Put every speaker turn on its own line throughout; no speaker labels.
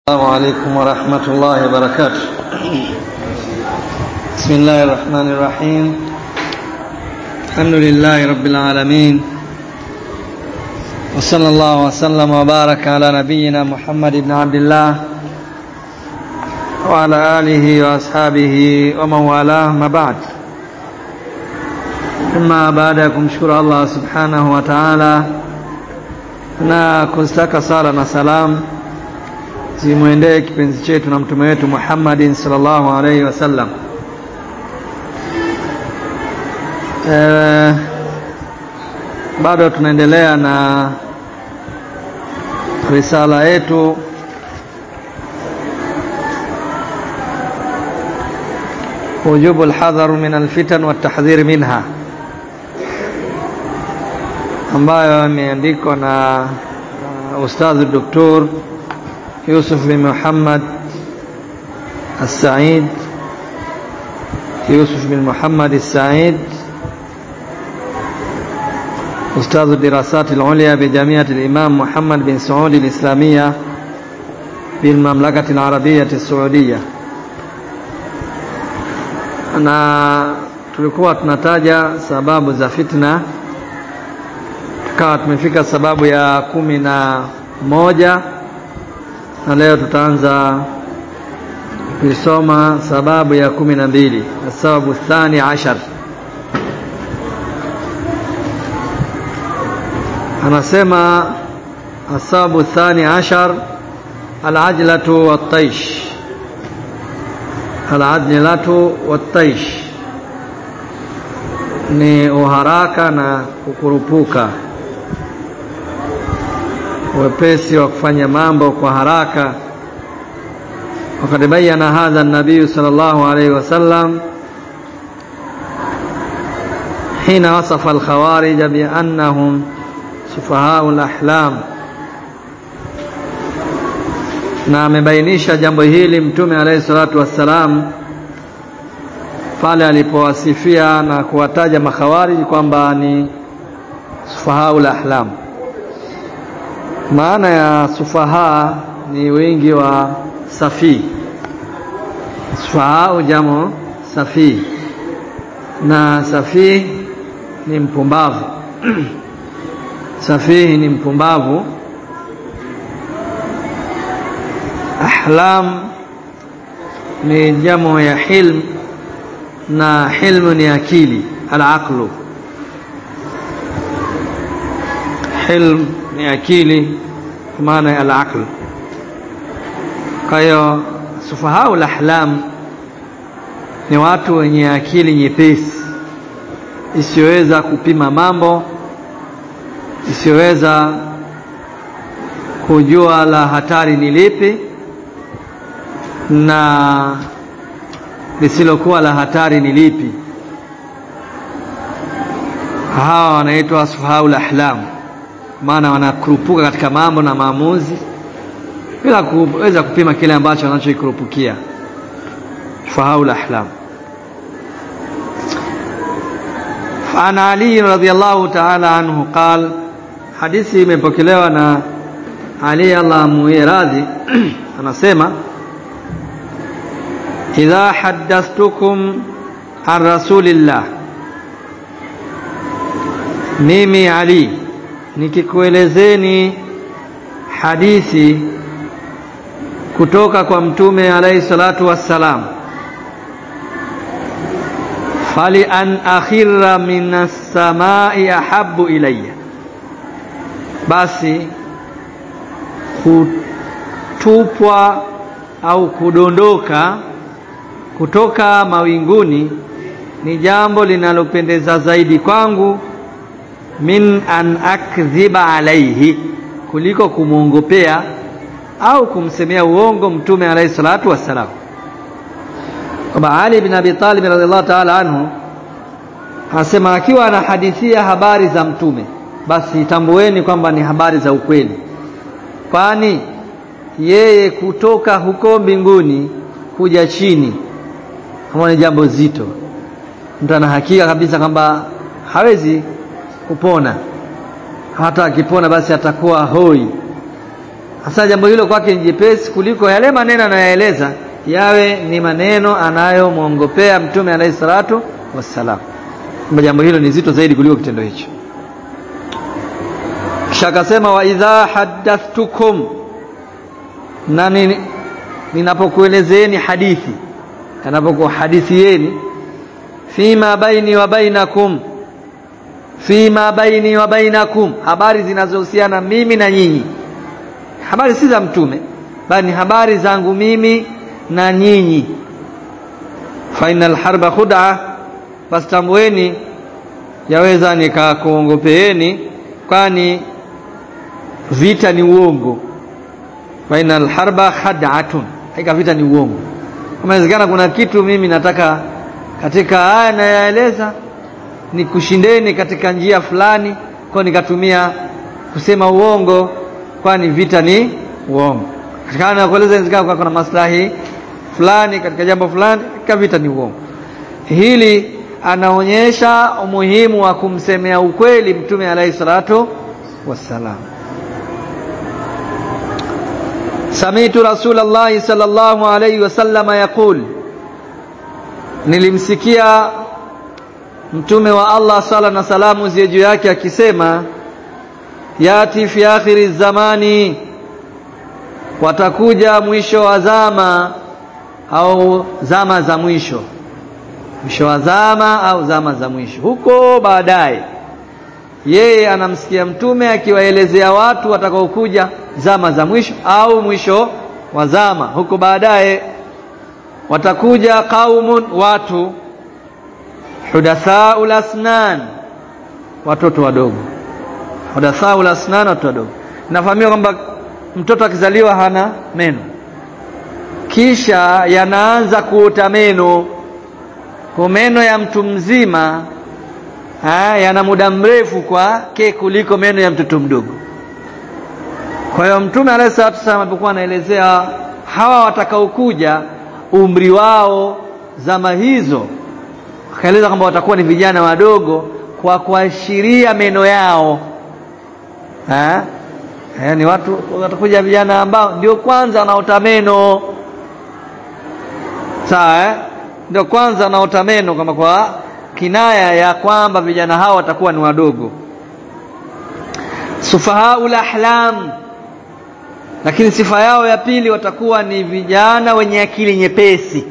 السلام عليكم ورحمة الله وبركاته بسم الله الرحمن الرحيم الحمد لله رب العالمين وصلى الله وسلم وبارك على نبينا محمد بن عبد الله وعلى آله وأصحابه ومن والاه ما بعد ثم baadakum shukuru Allah subhanahu wa ta'ala na kustaka sala na salam zimwendee kipenzi chetu na mtume wetu Muhammadin sallallahu alaihi wasallam. E, bado tunaendelea na risala yetu wujubu alhadharu min alfitan watahdhir minha ambayo imeandikwa na uh, ustadhi doktor يوسف بن محمد السعيد يوسف بن محمد السعيد أستاذ الدراسات العليا بجامعة الإمام محمد بن سعود الإسلامية بالمملكة العربية السعودية na tulikuwa tunataja sababu za fitna tukawa tumefika sababu ya kumi na moja na leo tutaanza kuisoma sababu ya kumi na mbili sababu thani ashar anasema asababu thani ashar alajlatu wattaish alajlatu wattaish ni uharaka na kukurupuka wepesi wa kufanya mambo kwa haraka وقد بين هذا النبي صلى الله عليه وسلم حين وصف الخوارج بأنهم سفهاء الأحلام na amebainisha jambo hili mtume alayhi salatu wassalam pale alipowasifia na kuwataja makhawariji kwamba ni sufahaul ahlam maana ya sufaha ni wingi wa safi sufaha jamo safi na safi ni mpumbavu safihi ni mpumbavu ahlam ni jamo ya hilm na hilmu ni akili alaqlu hilm ni akili kwa maana ya al-aql kwa hiyo sufahau lahlam ni watu wenye akili nyepesi isiyoweza kupima mambo isiyoweza kujua la hatari ni lipi na lisilokuwa la hatari ni lipi hawa wanaitwa sufahau lahlam maana wanakurupuka katika mambo na maamuzi bila kuweza kupima kile ambacho wanachokikurupukia fahaul ahlam عن علي رضي الله تعالى عنه قال hadithi imepokelewa na Ali Allah muiradhi anasema idha haddathtukum an rasulillah mimi Ali nikikuelezeni hadithi kutoka kwa mtume alayhi salatu wassalam fali an akhira minas samai ahabbu ilayya basi kutupwa au kudondoka kutoka mawinguni ni jambo linalopendeza zaidi kwangu min an akdhiba alaihi kuliko kumwongopea au kumsemea uongo mtume alayhi salatu wassalam kwamba Ali bin Abi Talib radhiallahu ta'ala anhu anasema akiwa anahadithia habari za mtume basi tambueni kwamba ni habari za ukweli kwani yeye kutoka huko mbinguni kuja chini kama ni jambo zito mtu ana hakika kabisa kwamba hawezi kupona hata akipona basi atakuwa hoi hasa jambo hilo kwake ni jepesi kuliko yale maneno anayoeleza yawe ni maneno anayomwongopea mtume alayhi salatu wassalam kwamba jambo hilo ni zito zaidi kuliko kitendo hicho kisha akasema wa idha haddathtukum na ninapokuelezeeni hadithi anapokuhadithieni fima baini wa bainakum fima baini wa bainakum habari zinazohusiana mimi na nyinyi habari si za mtume bali ni habari zangu mimi na nyinyi fa innal harba khud'a basi tambueni yaweza nikakuongopeeni kwani vita ni uongo fa innal harba khad'atun hakika vita ni uongo kama inawezekana kuna kitu mimi nataka katika haya nayaeleza ni kushindeni katika njia fulani kwa nikatumia kusema uongo kwani vita ni uongo katika na kueleza inawezekana kuna maslahi fulani katika jambo fulani katika vita ni uongo hili anaonyesha umuhimu wa kumsemea ukweli mtume alayhi salatu wassalam samitu rasulullah sallallahu alayhi wasallam yaqul nilimsikia mtume wa Allah sala na salamu ziwe juu yake akisema yati fi akhiri zamani watakuja mwisho wa zama au zama za mwisho mwisho wa zama au zama za mwisho huko baadaye yeye anamsikia mtume akiwaelezea watu watakaokuja zama za mwisho au mwisho wa zama huko baadaye watakuja qaumun watu hudathaul asnan watoto wadogo hudathaul asnan watoto wadogo nafahamia kwamba mtoto akizaliwa hana meno kisha yanaanza kuota meno kwa meno ya mtu mzima ha, yana muda mrefu kwake kuliko meno ya mtoto mdogo kwa hiyo mtume alayhi salatu wasallam alipokuwa anaelezea hawa watakaokuja umri wao zama hizo akaeleza kwamba watakuwa ni vijana wadogo kwa kuashiria meno yao ha? ni watu watakuja vijana ambao ndio kwanza wanaota meno sawa eh? ndio kwanza wanaota meno kama kwa kinaya ya kwamba vijana hao watakuwa ni wadogo sufahaul ahlam lakini sifa yao ya pili watakuwa ni vijana wenye akili nyepesi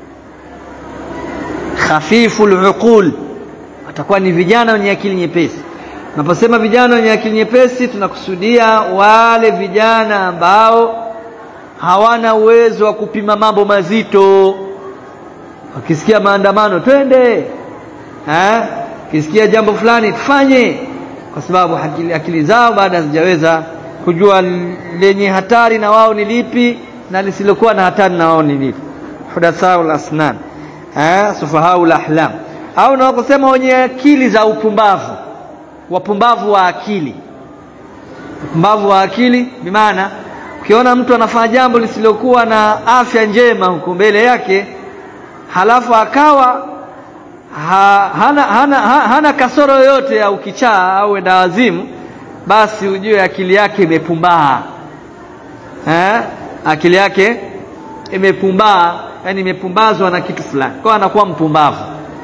khafiful uqul watakuwa ni vijana wenye akili nyepesi Tunaposema vijana wenye akili nyepesi tunakusudia wale vijana ambao hawana uwezo wa kupima mambo mazito. Wakisikia maandamano twende, eh, kisikia jambo fulani tufanye, kwa sababu akili, akili zao baada hazijaweza kujua lenye hatari na wao ni lipi na lisilokuwa na hatari na wao ni lipi. Hudathaul asnan, eh, sufahaul ahlam, au na kusema wenye akili za upumbavu wapumbavu wa akili wapumbavu wa akili bimaana ukiona mtu anafanya jambo lisilokuwa na afya njema huko mbele yake halafu akawa ha, hana, hana, ha, hana kasoro yoyote ya ukichaa au endawazimu basi ujue akili yake imepumbaa eh? akili yake imepumbaa yani imepumbazwa na kitu fulani kwa anakuwa mpumbavu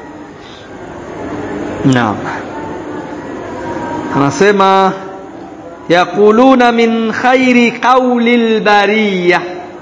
naam anasema yaquluna min khairi qawli albariya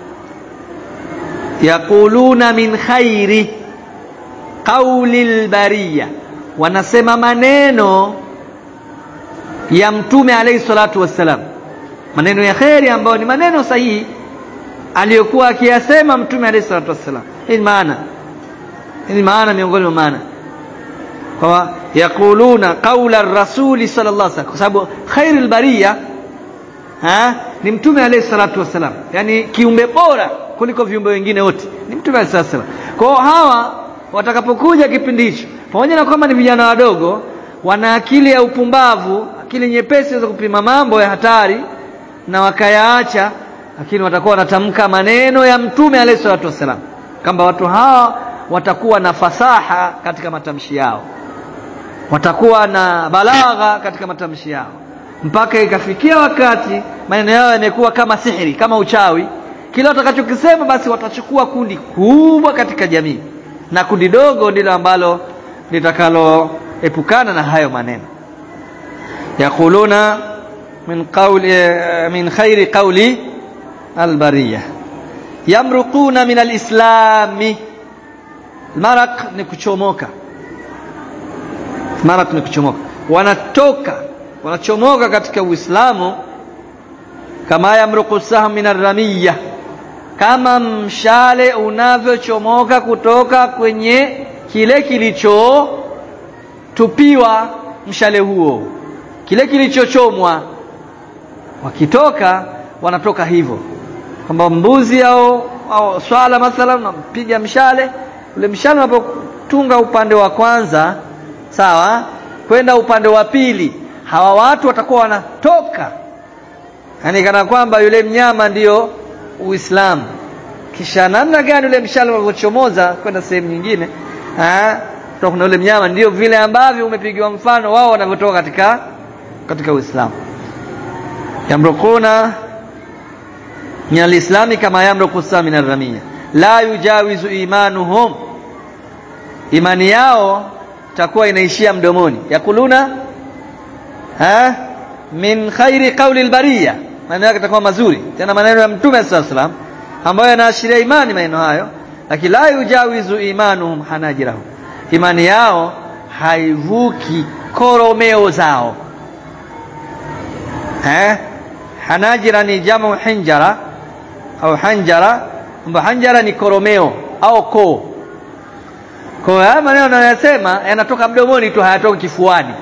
yaquluna min khairi qawli albariya wanasema maneno ya mtume alayhi salatu wassalam maneno ya kheri ambayo ni maneno sahihi aliyokuwa akiyasema mtume alayhi salatu wassalam hii maana hii maana miongoni mwa maana kwa yaquluna qaula rasuli sallallahu alaihi wasallam kwa sababu khairul bariya ha ni mtume alayhi salatu wasallam yani kiumbe bora kuliko viumbe wengine wote ni mtume alayhi salatu wasallam kwa hawa watakapokuja kipindi hicho pamoja na kwamba ni vijana wadogo wana akili ya upumbavu akili nyepesi za kupima mambo ya hatari na wakayaacha lakini watakuwa wanatamka maneno ya mtume alayhi salatu wasallam kwamba watu hawa watakuwa na fasaha katika matamshi yao watakuwa na balagha katika matamshi yao mpaka ikafikia wakati maneno yao yamekuwa kama sihiri kama uchawi kila watakachokisema basi watachukua kundi kubwa katika jamii na kundi dogo ndilo ambalo litakaloepukana na hayo maneno yaquluna min qawli min khairi qawli albariya yamruquna min alislami maraq ni kuchomoka maraq ni kuchomoka wanatoka wanachomoka katika uislamu kama yamruqu sahm min arramiyah kama mshale unavyochomoka kutoka kwenye kile kilichotupiwa mshale huo kile kilichochomwa wakitoka wanatoka hivyo kwamba mbuzi au, au swala mathalan unampiga mshale ule mshale unapotunga upande wa kwanza sawa kwenda upande wa pili hawa watu watakuwa wanatoka yani kana kwamba yule mnyama ndiyo Uislamu kisha namna gani ule mshale unavyochomoza kwenda sehemu nyingine eh kuna ule mnyama ndio vile ambavyo umepigiwa mfano wao wanavyotoka katika katika Uislamu yamrukuna min alislami kama yamruku sa min arramia la yujawizu imanuhum imani yao takuwa inaishia mdomoni yakuluna ha min khairi qawli albariya maneno yake yatakuwa mazuri tena maneno ya mtume sallallahu alaihi ambayo yanaashiria imani maneno hayo lakini la yujawizu imanuhum hanajirahum imani yao haivuki koromeo zao eh hanajira ni jamu hinjara au hanjara kwamba hanjara ni koromeo au koo kwa haya maneno anayosema yanatoka mdomoni tu hayatoki kifuani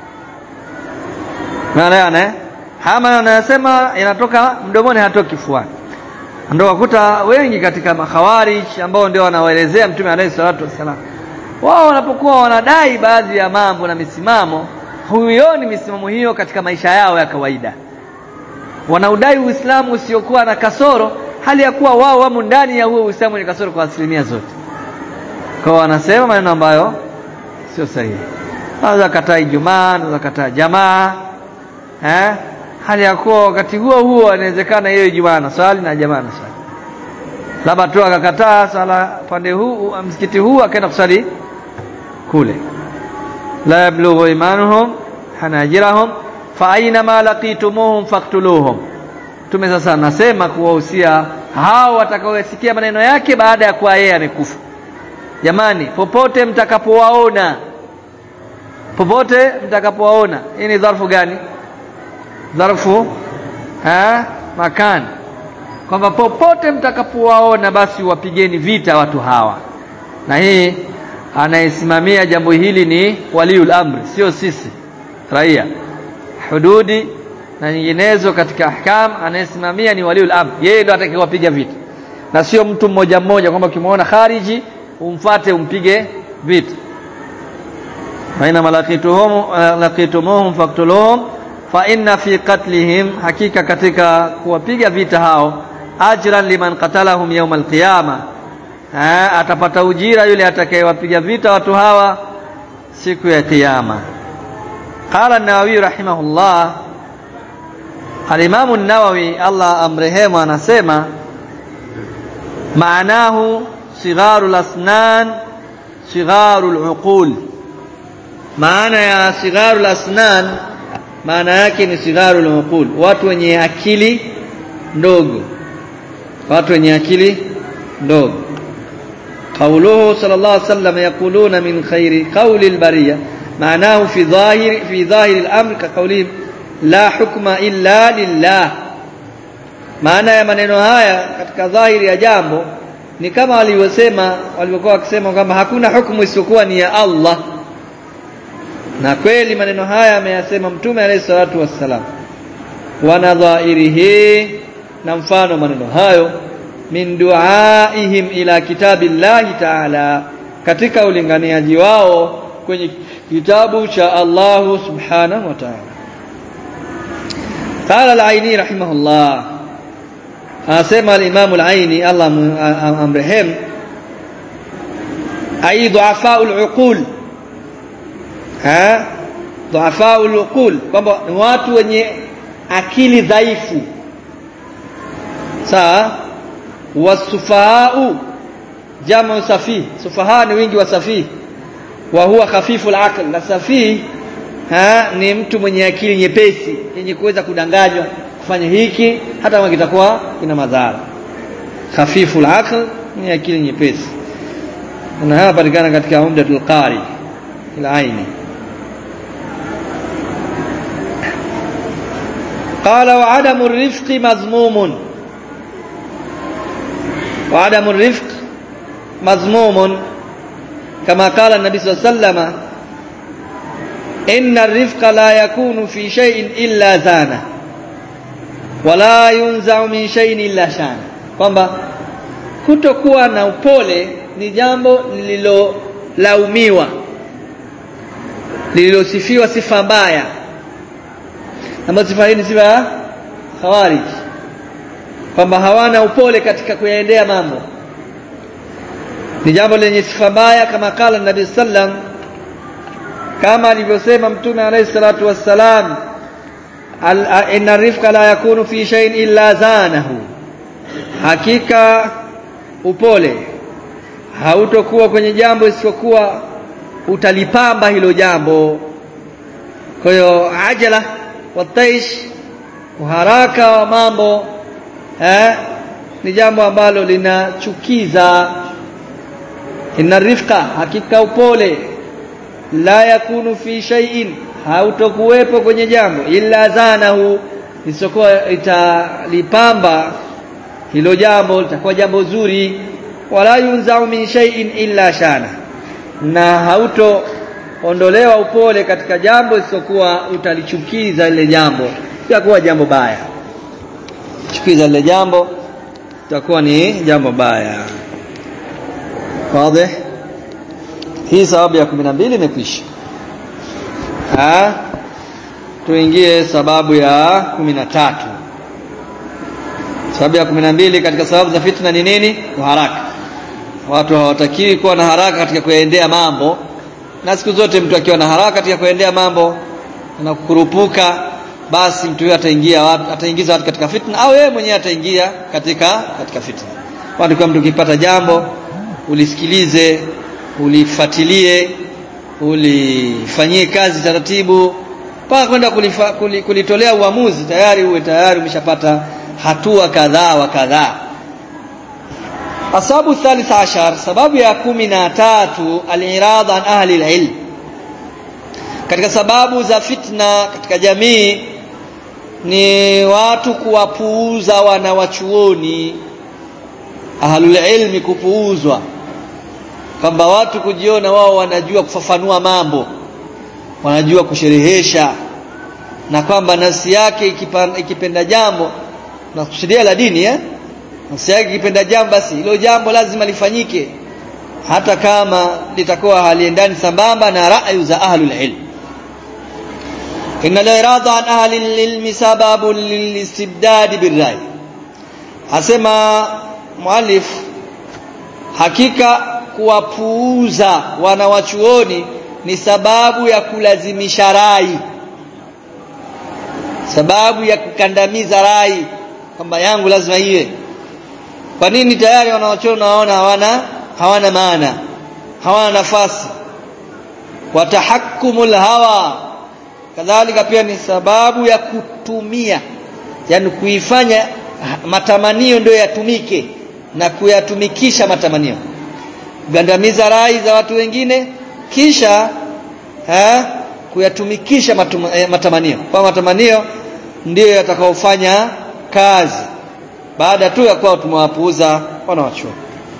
unaelewana eh haya maneno anayosema yanatoka mdomoni hayatoki kifuani ndio wakuta wengi katika makhawarij ambao ndio wanawaelezea mtume alayhi salatu wassalam wao wanapokuwa wanadai baadhi ya mambo na misimamo huioni misimamo hiyo katika maisha yao ya kawaida wanaudai uislamu usiokuwa na kasoro hali ya kuwa wao wamo ndani ya huo uislamu ni kasoro kwa asilimia zote kwa wanasema maneno ambayo sio sahihi naweza kataa ijumaa naweza kataa jamaa eh hali ya kuwa wakati huo huo inawezekana hiyo ijumaa na swali na jamaa na swali labda tu akakataa sala pande huu msikiti huu akaenda kusali kule la yablughu imanuhum hanajirahum fa aina ma laqitumuhum faqtuluhum tume sasa nasema kuwahusia hao watakaosikia maneno yake baada ya kuwa yeye amekufa jamani popote mtakapowaona popote mtakapowaona hii ni dharfu gani dharfu ha makani kwamba popote mtakapowaona basi wapigeni vita watu hawa na hii anayesimamia jambo hili ni waliul amri sio sisi raia hududi na nyinginezo katika ahkam anayesimamia ni waliul amri yeye ndo atakayewapiga vita na sio mtu mmoja mmoja kwamba ukimwona khariji umfate umpige vita faina malakituhum laqitumuhum faqtuluhum fa inna fi qatlihim hakika katika kuwapiga vita hao ajran liman qatalahum yawm alqiyama atapata ujira yule atakayewapiga vita watu hawa siku ya kiyama qala an-nawawi rahimahullah al-imam an-nawawi Allah amrehemu anasema maanahu sigharul asnan sigharul uqul maana ya sigharul asnan maana yake ni sigharul uqul watu wenye akili ndogo watu wenye akili ndogo قوله صلى الله عليه وسلم يقولون من خير قول البرية معناه في ظاهر في ظاهر الأمر كقولهم لا حكم إلا لله maana ya maneno haya katika dhahiri ya jambo ni kama walivyosema walivyokuwa wakisema kwamba hakuna hukumu isiyokuwa ni ya Allah na kweli maneno haya ameyasema mtume alayhi salatu wassalam wa nadhairihi na mfano maneno hayo min duaihim ila kitabillahi ta'ala katika ulinganiaji wao kwenye kitabu cha Allah subhanahu wa ta'ala قال العيني رحمه الله asema al-Imam al-Aini Allah amrehem ay du'afa al-uqul ha dhuafaul uqul kwamba ni watu wenye akili dhaifu sawa wasufahau jamu safi sufaha ni wingi wa safi wa huwa khafifu al na safi ha, ni mtu mwenye akili nyepesi yenye kuweza kudanganywa kufanya hiki hata kama kitakuwa kina madhara khafifu al ni akili nyepesi na hapa patikana katika umdatul qari ila aini قال وعدم الرفق مذموم وعدم الرفق مذموم كما قال النبي صلى الله عليه وسلم إن الرفق لا يكون في شيء إلا زانه ولا ينزع من شيء إلا شانه kwamba kutokuwa na upole ni jambo lililolaumiwa lililosifiwa sifa mbaya ambayo sifa hii ni sifa ya khawarij kwamba hawana upole katika kuyaendea mambo ni jambo lenye sifa mbaya kama kala nabii sallam kama alivyosema mtume alayhi salatu wassalam inna rifqa la yakunu fi shay'in illa zanahu hakika upole hautokuwa kwenye jambo isipokuwa utalipamba hilo jambo kwa hiyo ajala wataish uharaka wa mambo eh, ni jambo ambalo linachukiza inna rifqa hakika upole la yakunu fi shay'in hautokuwepo kwenye jambo illa zanahu isipokuwa italipamba hilo jambo litakuwa jambo zuri wala yunzau min shay'in illa shana na hauto ondolewa upole katika jambo isipokuwa utalichukiza ile jambo itakuwa jambo baya chukiza ile jambo itakuwa ni jambo baya wazi hii sababu ya 12 imekwisha ah tuingie sababu ya 13 sababu ya 12 katika sababu za fitna ni nini haraka watu hawatakiwi kuwa na haraka katika kuendea mambo na siku zote mtu akiwa na haraka katika kuendea mambo na kukurupuka basi mtu huyo ataingia watu ataingiza watu katika fitna au yeye mwenyewe ataingia katika katika fitna watu kwa mtu ukipata jambo ulisikilize ulifuatilie ulifanyie kazi taratibu mpaka kwenda kulitolea uamuzi tayari uwe tayari umeshapata hatua kadhaa wa kadhaa asabu thalith ashar sababu ya kumi na tatu alirada an ahli alilm katika sababu za fitna katika jamii ni watu kuwapuuza wanawachuoni ahlul ilmi kupuuzwa kwamba watu kujiona wao wanajua kufafanua mambo wanajua kusherehesha na kwamba nafsi yake ikipanda, ikipenda jambo na kusudia la dini eh nafsi yake ikipenda jambo basi hilo jambo lazima lifanyike hata kama litakuwa haliendani sambamba na ra'yu za ahlul ilm inna al-irada an ahli al-ilm sababun lil-istibdad bir-ray asema muallif hakika kuwapuuza wanawachuoni ni sababu ya kulazimisha rai sababu ya kukandamiza rai kwamba yangu lazima iwe kwa nini tayari wanawachuoni nawaona hawana hawana maana hawana nafasi watahakkumul hawa kadhalika pia ni sababu ya kutumia yani kuifanya matamanio ndio yatumike na kuyatumikisha matamanio kugandamiza rai za watu wengine kisha ha, kuyatumikisha matuma, eh, matamanio kwa matamanio ndiyo yatakaofanya kazi baada tu ya kuwa tumewapuuza wanawachuoni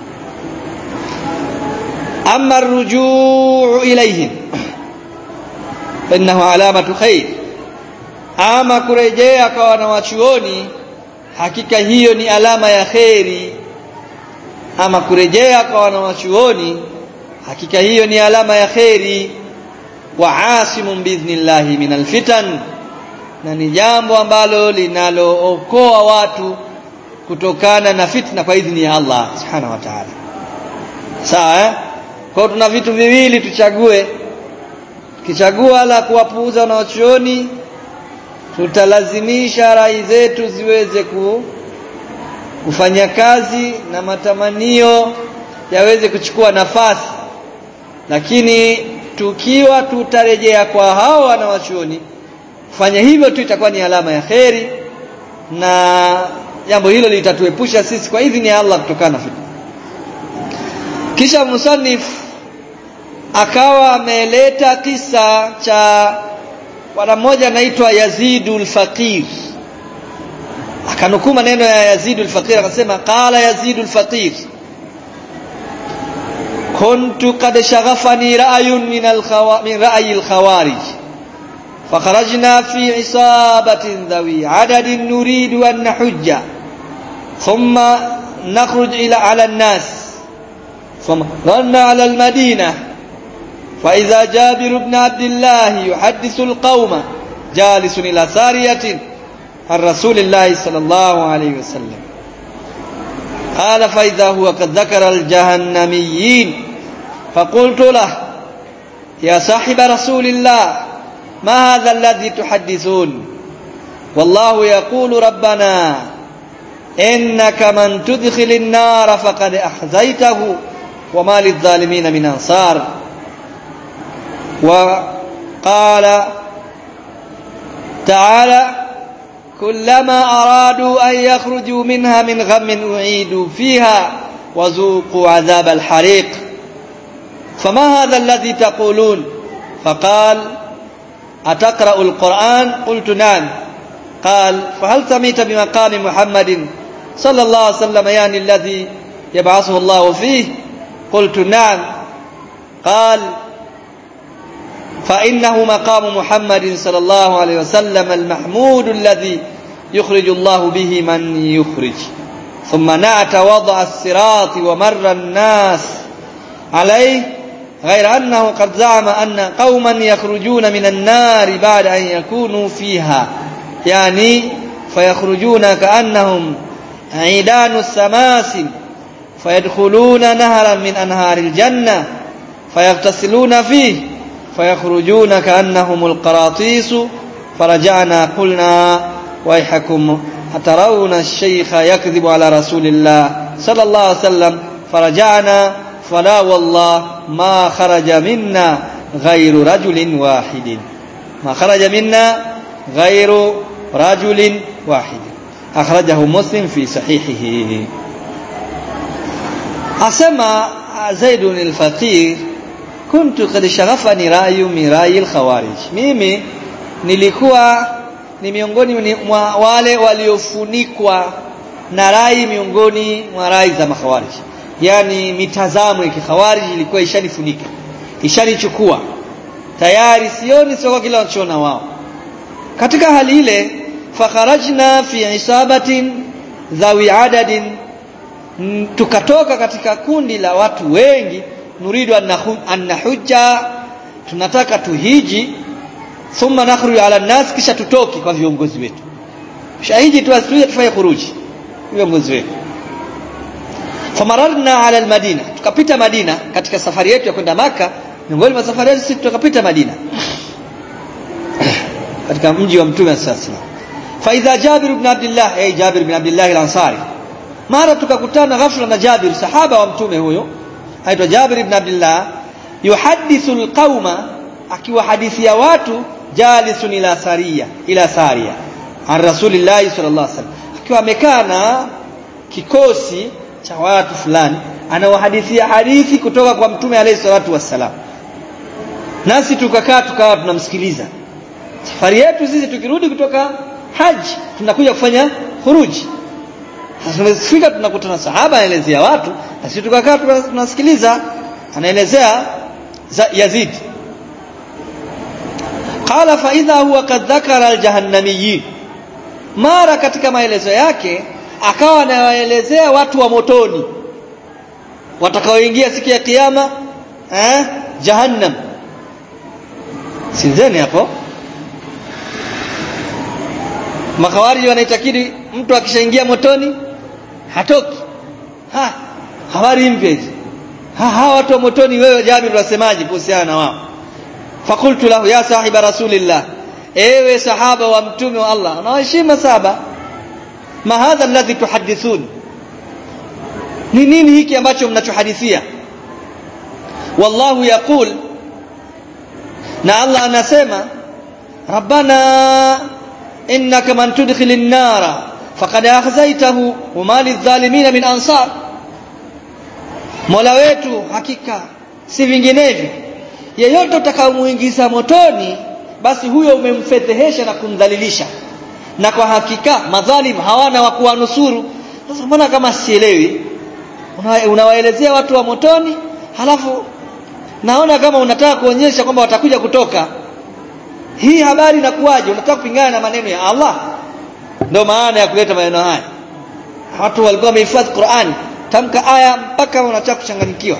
ama rujuu ilaihim innahu alamatu khair ama kurejea kwa wanawachuoni hakika hiyo ni alama ya kheri ama kurejea kwa wanawachuoni hakika hiyo ni alama ya kheri wa asimun biidhnillahi min alfitan na ni jambo ambalo linalookoa watu kutokana na fitna kwa idhini ya Allah subhanahu wa ta'ala sawa eh? kwa tuna vitu viwili tuchague tukichagua la kuwapuuza wanawachuoni tutalazimisha rai zetu ziweze ku, kufanya kazi na matamanio yaweze kuchukua nafasi lakini tukiwa tutarejea kwa hao wanawachuoni kufanya hivyo tu itakuwa ni alama ya kheri na jambo hilo litatuepusha sisi kwa idhini ya Allah kutokana na fitna kisha musannif akawa ameleta kisa cha bwana mmoja anaitwa Yazidul Faqir akanukuu maneno ya Yazidul Faqir akasema qala Yazidul Faqir kuntu qad shaghafani ra'yun min al min ra'yi al-khawarij فخرجنا في عصابة ذوي عدد نريد أن نحج ثم نخرج إلى على الناس ثم رنا على المدينة فإذا جابر بن عبد الله يحدث القوم جالس إلى سارية عن رسول الله صلى الله عليه وسلم قال فإذا هو قد ذكر الجهنميين فقلت له يا صاحب رسول الله ما هذا الذي تحدثون والله يقول ربنا إنك من تدخل النار فقد أحزيته وما للظالمين من أنصار وقال تعالى كلما أرادوا أن يخرجوا منها من غم أعيدوا فيها وذوقوا عذاب الحريق فما هذا الذي تقولون فقال أتقرأ القرآن قلت نعم قال فهل سميت بمقام محمد صلى الله عليه وسلم يعني الذي يبعثه الله فيه قلت نعم قال فإنه مقام محمد صلى الله عليه وسلم المحمود الذي يخرج الله به من يخرج ثم نعت وضع الصراط ومر الناس عليه غير أنه قد زعم أن قوما يخرجون من النار بعد أن يكونوا فيها يعني فيخرجون كأنهم عيدان السماسم فيدخلون نهرا من أنهار الجنة فيغتسلون فيه فيخرجون كأنهم القراطيس فرجعنا قلنا ويحكم أترون الشيخ يكذب على رسول الله صلى الله عليه وسلم فرجعنا فلا والله ما خرج منا غير رجل واحد ما خرج منا غير رجل واحد أخرجه مسلم في صحيحه أسمى زيد الفقير kuntu kad shaghafani rayu min rayi alkhawarij mimi nilikuwa ni miongoni mwa wale waliofunikwa na rai miongoni mwa rai za makhawarij yani mitazamo ya kikhawarij ilikuwa ishanifunika ishanichukua tayari sioni sio kila wanachoona wao katika hali ile fakharajna fi isabatin dhawi adadin tukatoka katika kundi la watu wengi nuridu an nahujja tunataka tuhiji thumma nakhruju ala nas kisha tutoke kwa viongozi wetu shahiji tu asije tufanye khuruji viongozi wetu famararna ala almadina tukapita madina katika safari yetu ya kwenda maka miongoni mwa safari yetu sisi tukapita madina katika mji wa mtume sasa fa idha jabir ibn abdullah ay jabir ibn abdullah al-ansari mara tukakutana ghafla na jabir sahaba wa mtume huyo aitwa Jabir ibn Abdullah yuhadithu alqauma akiwahadithia watu jalisun ila saria ila saria an rasulillahi sallallahu alaihi wasallam akiwa amekaa na kikosi cha watu fulani anawahadithia hadithi kutoka kwa mtume alayhi salatu wassalam nasi tukakaa tukawa tunamsikiliza safari yetu sisi tukirudi kutoka haji tunakuja kufanya khuruji tunafika tunakutana sahaba anaelezea watu na sisi tukakaa tunasikiliza anaelezea Yazid qala fa idha huwa kad dhakara aljahannamiyyin mara katika maelezo yake akawa anawaelezea watu wa motoni watakaoingia siku ya kiyama eh jahannam sinzeni hapo makhawariji wanaitakidi mtu akishaingia motoni hatoki ha habari mpya hizi ha hawa watu wa motoni wewe Jabir unasemaje kuhusiana na wao fakultu lahu ya sahiba rasulillah ewe sahaba wa mtume wa Allah nawaheshima saba ma hadha alladhi tuhaddithun ni nini hiki ambacho mnachohadithia wallahu yaqul na Allah anasema rabbana innaka man tudkhilin nara faqad akhzaytahu wa ma lidh-dhalimin min ansar Mola wetu hakika si vinginevyo yeyote utakayomuingiza motoni basi huyo umemfedhehesha na kumdhalilisha na kwa hakika madhalim hawana wa kuwanusuru sasa mbona kama sielewi unawaelezea watu wa motoni halafu naona kama unataka kuonyesha kwamba watakuja kutoka hii habari inakuwaje unataka kupingana na maneno ya Allah ndio maana ya kuleta maneno haya watu walikuwa wamehifadhi Qur'an tamka aya mpaka unataka kuchanganyikiwa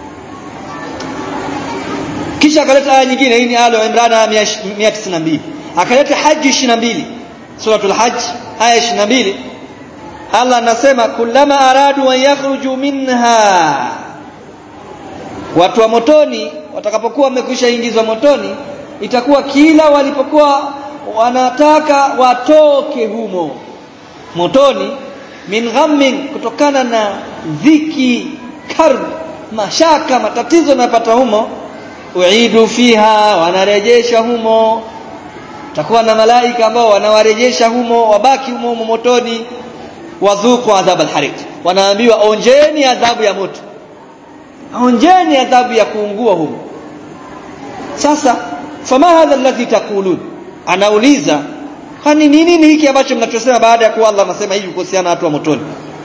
kisha akaleta aya nyingine hii ni alo Imran 192 akaleta haji 22 suratul hajj aya 22 Allah anasema kullama aradu an yakhruju minha watu wa motoni watakapokuwa wamekwisha ingizwa motoni itakuwa kila walipokuwa wanataka watoke humo motoni min ghammin kutokana na dhiki karb mashaka matatizo yanapata humo uidu fiha wanarejesha humo takuwa na malaika ambao wanawarejesha humo wabaki humo, humo motoni wadhuku adhab alhariq wanaambiwa onjeni adhabu ya moto onjeni adhabu ya kuungua humo sasa fama hadha alladhi taqulun anauliza kwani nini nini hiki ambacho mnachosema baada ya kuwa Allah anasema hivi kuhusiana na watu wa motoni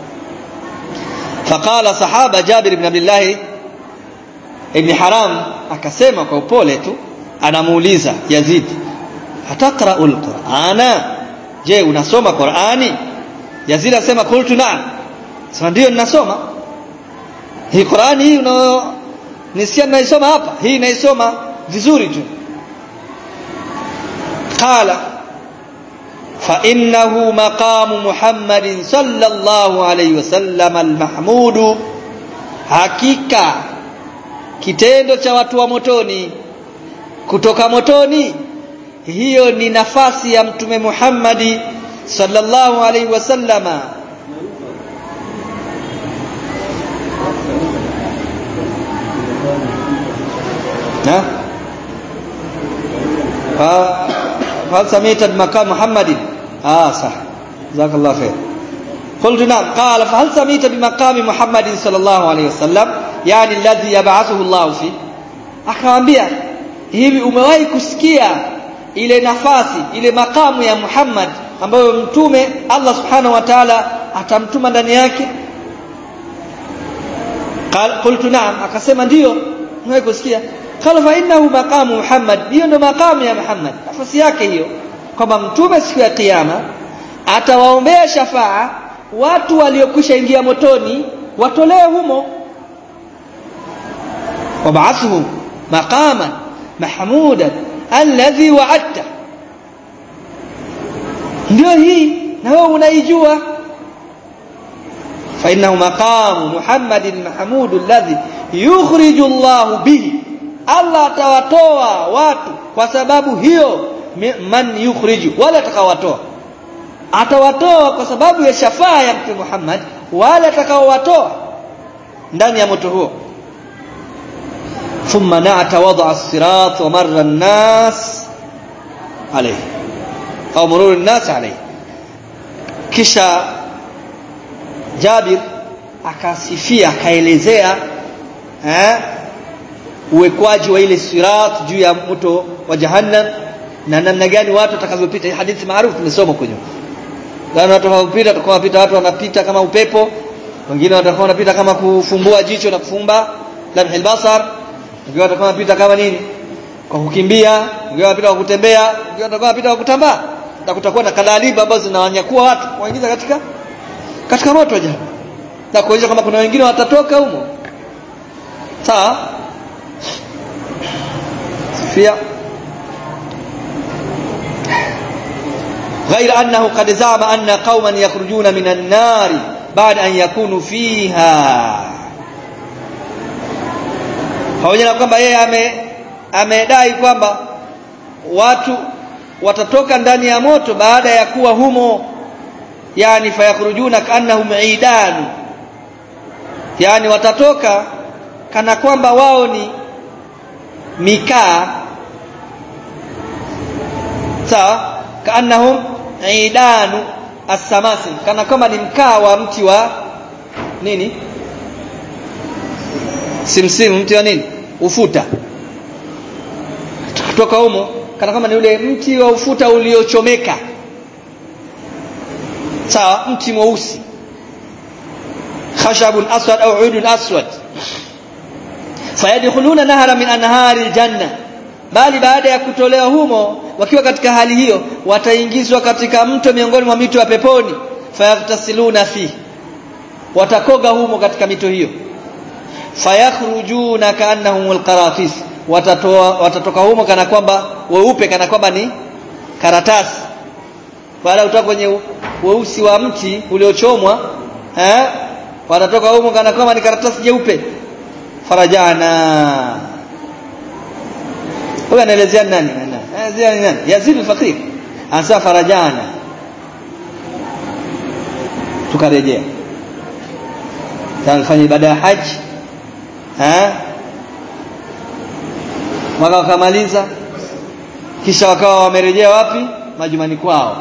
faqala sahaba Jabir ibn Abdullah ibn Haram akasema kwa upole tu anamuuliza Yazid ataqra'ul Qur'ana je unasoma Qur'ani Yazid asema qultu na'am sema ndio ninasoma hii Qur'ani hii una nisikia naisoma hapa hii naisoma vizuri tu qala فإنه مقام محمد صلى الله عليه وسلم المحمود hakika kitendo cha watu wa motoni kutoka motoni hiyo ni nafasi ya mtume Muhammadi sallallahu alaihi wasallama na فهل سميت بمقام محمد اه صح جزاك الله خير قلت نعم قال فهل سميت بمقام محمد صلى الله عليه وسلم يعني الذي يبعثه الله فيه akamwambia hivi umewahi kusikia ile nafasi ile makamu ya Muhammad ambayo mtume Allah subhanahu wa ta'ala atamtuma ndani yake qultu na'am akasema ndio umewahi kusikia qala fa innahu maqamu Muhammad hiyo ndo makamu ya Muhammad nafasi yake hiyo kwamba mtume siku ya kiyama atawaombea shafaa watu waliokwisha ingia motoni watolewe humo wab'athuhum maqaman mahmudan alladhi wa'adta ndio hii na wewe unaijua fa innahu maqamu Muhammadin mahmud alladhi yukhriju Allah bihi Allah atawatoa watu kwa sababu hiyo man yukhriju wala atakawatoa atawatoa kwa sababu ya shafaa ya mtume Muhammad wala atakaowatoa ndani ya moto huo thumma na'ata wada as-sirat wa marra an-nas alayhi au murur an-nas alayhi kisha Jabir akasifia akaelezea eh uwekwaji wa ile sirat juu ya moto wa jahannam na namna gani watu watakavyopita hii hadithi maarufu tumesoma kwenye gani watu wanapita watakuwa wanapita watu wanapita kama upepo wengine watakuwa wanapita kama kufumbua jicho na kufumba lamhil basar wengine watakuwa wanapita kama nini kwa kukimbia wengine wanapita kwa kutembea wengine watakuwa wanapita kwa kutambaa na kutakuwa na kalaliba ambazo zinawanyakua watu waingiza katika katika moto jana na kuonyesha kwamba kuna wengine watatoka humo sawa sifia غير أنه قد زعم أن قوما يخرجون من النار بعد أن يكونوا فيها pamoja na kwamba yeye amedai kwamba watu watatoka ndani ya moto baada ya kuwa humo yani fayakhrujuna kaannahum idan yani watatoka kana kwamba wao ni mikaa sawa kaannahum idanu as-samasim kana kwamba ni mkaa wa mti wa nini simsimu mti wa nini ufuta kutoka humo kana kama ni ule mti wa ufuta uliochomeka sawa mti mweusi khashabun aswad au udun aswad fayadkhuluna nahara min anhari janna bali baada ya kutolewa humo wakiwa katika hali hiyo wataingizwa katika mto miongoni mwa mito ya peponi fayagtasiluna fi watakoga humo katika mito hiyo fayakhrujuna kaannahumul qaratis watatoa watatoka humo kana kwamba weupe kana kwamba ni karatasi baada kutoka kwenye weusi wa mti uliochomwa eh watatoka humo kana kwamba ni karatasi jeupe farajana huyo anaelezea nani anaelezea nani Yazid al-Faqir anasema farajana tukarejea tunafanya ibada ya haji eh mwaka wakamaliza kisha wakawa wamerejea wapi majumani kwao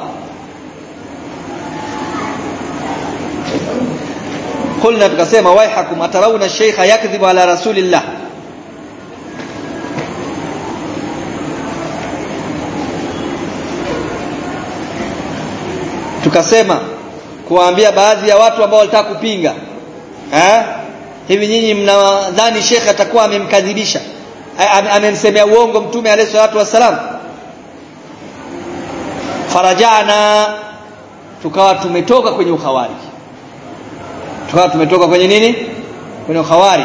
قلنا tukasema waihakum atarawna shaykha yakdhibu ala rasulillah tukasema kuwaambia baadhi ya watu ambao walitaka kupinga eh hivi nyinyi mnadhani shekhe atakuwa amemkadhibisha amemsemea uongo mtume alayhi salatu wasalam farajana tukawa tumetoka kwenye ukhawarij tukawa tumetoka kwenye nini kwenye ukhawarij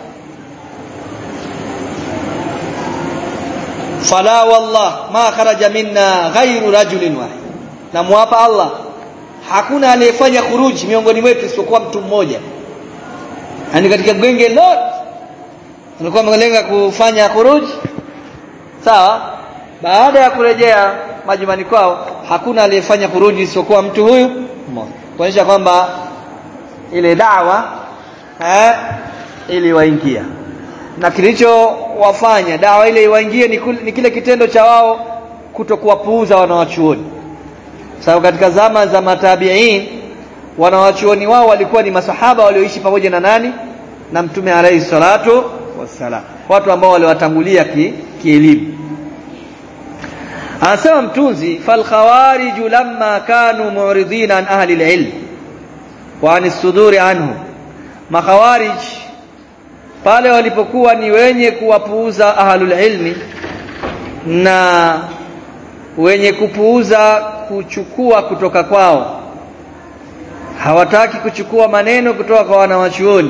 fala wallah ma kharaja minna ghairu rajulin wahid na muapa Allah hakuna aliyefanya khuruji miongoni mwetu isipokuwa mtu mmoja yani katika genge lote alikuwa amelenga kufanya khuruji sawa baada ya kurejea majumbani kwao hakuna aliyefanya khuruji isipokuwa mtu huyu mmoja kuonyesha kwamba ile dawa eh iliwaingia na kilichowafanya dawa ile iwaingie ni, ni kile kitendo cha wao kutokuwapuuza wanawachuoni sababu katika zama za matabiin wanawachuoni wao walikuwa ni masahaba walioishi pamoja na nani na mtume alayhi salatu wassalam watu ambao waliwatangulia kielimu ki anasema mtunzi fal khawarij lamma kanu mu'ridina an ahli al-ilm wa an suduri anhu makhawarij pale walipokuwa ni wenye kuwapuuza ahlul ilmi na wenye kupuuza kuchukua kutoka kwao hawataki kuchukua maneno kutoka kwa wanawachuoni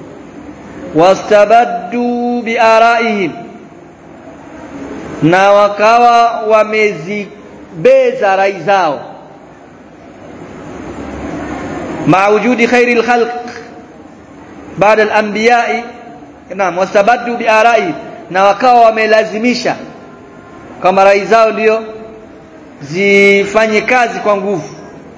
wastabaddu biaraihim na wakawa wamezibeza rai zao مع وجود خير الخلق بعد الانبياء نعم wastabaddu biarai na wakawa wamelazimisha kama rai zao ndio zifanye kazi kwa nguvu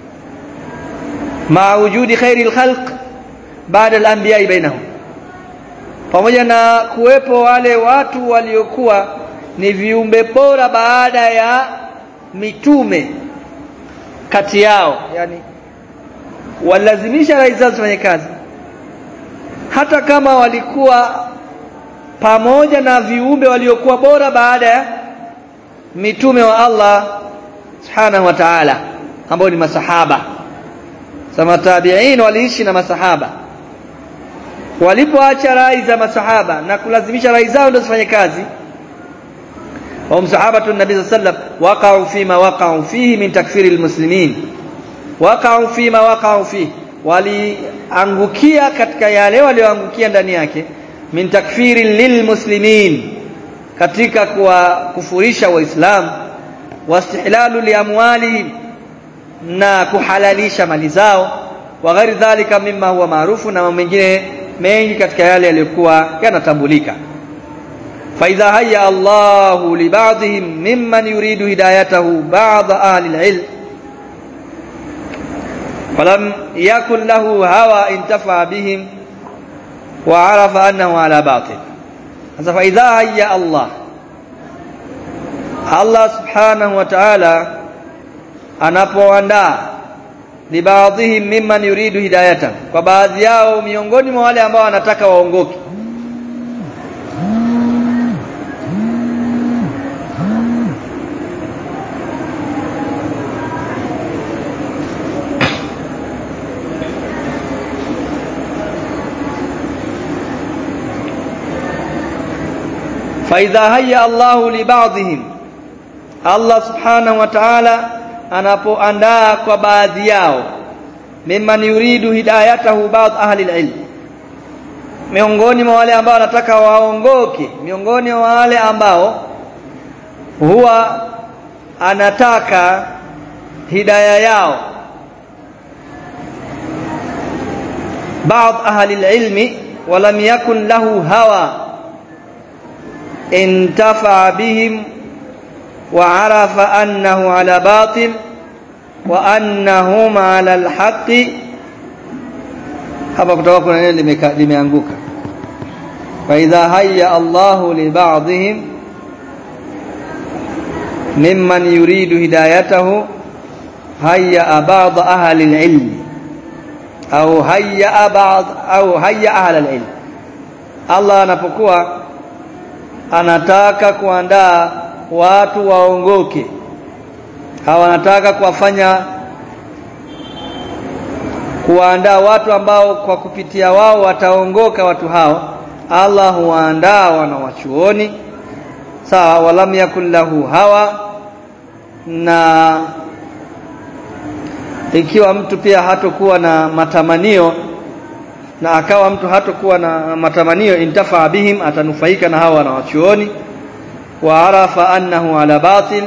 ma wujudi khairil khalq baada al-anbiya bainahum pamoja na kuwepo wale watu waliokuwa ni viumbe bora baada ya mitume kati yao yani walazimisha rai zao zifanye kazi hata kama walikuwa pamoja na viumbe waliokuwa bora baada ya mitume wa Allah subhanahu wa ta'ala ambao ni masahaba sama tabi'in waliishi na masahaba walipoacha rai za masahaba na kulazimisha rai zao ndio zifanye kazi wa sahabatu nabii sallam waqa'u fima waqa'u fihi min takfiri almuslimin waqa'u fima waqa'u fihi waliangukia katika yale walioangukia ndani yake min takfiri lilmuslimin katika kuwakufurisha waislamu wastihlalu liamwalihim na kuhalalisha mali zao wa ghairi dhalika mimma huwa maarufu na mengine mengi katika yale yaliyokuwa yanatambulika فإذا هيأ الله لبعضهم ممن يريد هدايته بعض أهل العلم ولم يكن له هوى انتفع بهم وعرف أنه على باطل فإذا هيأ الله Allah subhanahu wa ta'ala anapoandaa libaadhihim mimman yuridu hidayata kwa baadhi yao miongoni mwa wale ambao wanataka waongoke faidha haya Allahu libadhihim Allah subhanahu wa ta'ala anapoandaa kwa baadhi yao mimman yuridu hidayatahu ba'd ahli alilm miongoni mwa wale ambao wanataka waongoke miongoni mwa wale ambao huwa anataka hidaya yao بعض أهل العلم ولم يكن له هوى انتفع بهم وعرف أنه على باطل وأنهم على الحق hapa kutoka kuna neno limeanguka faidha haya Allahu li ba'dihim mimman yuridu hidayatahu haya ba'd ahli al-ilm au haya ba'd au haya ahli al-ilm Allah anapokuwa anataka kuandaa watu waongoke hawa wanataka kuwafanya kuwaandaa watu ambao kwa kupitia wao wataongoka watu hao Allah huwaandaa wanawachuoni sawa walam yakun lahu hawa na ikiwa mtu pia hatokuwa na matamanio na akawa mtu hatokuwa na matamanio intafaa bihim atanufaika na hawa wanawachuoni wa arafa annahu ala batil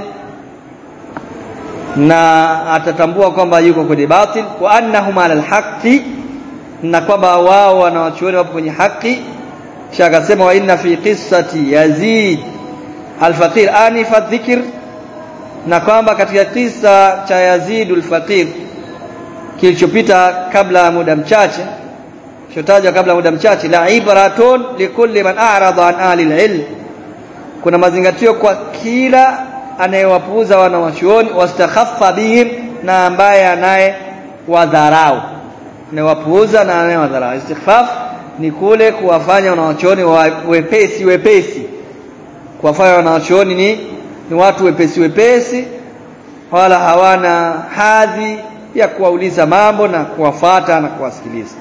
na atatambua kwamba yuko kwenye batil wa annahum ala alhaqi na kwamba wao wanawachuoni wapo kwenye haki kisha akasema wa inna fi qissati yazid alfaqir anifa dhikr na kwamba katika kisa cha Yazid alfaqir kilichopita kabla ya muda mchache chotajwa kabla muda mchache la ibratun likulli man a'rada an ahli alilm kuna mazingatio kwa kila anayewapuuza wanawachuoni wastakhaffa bihim na ambaye anaye wadharau anayewapuuza na anayewadharau istighfaf ni kule kuwafanya wanawachuoni wepesi wepesi kuwafanya wanawachuoni ni ni watu wepesi wepesi wala hawana hadhi ya kuwauliza mambo na kuwafata na kuwasikiliza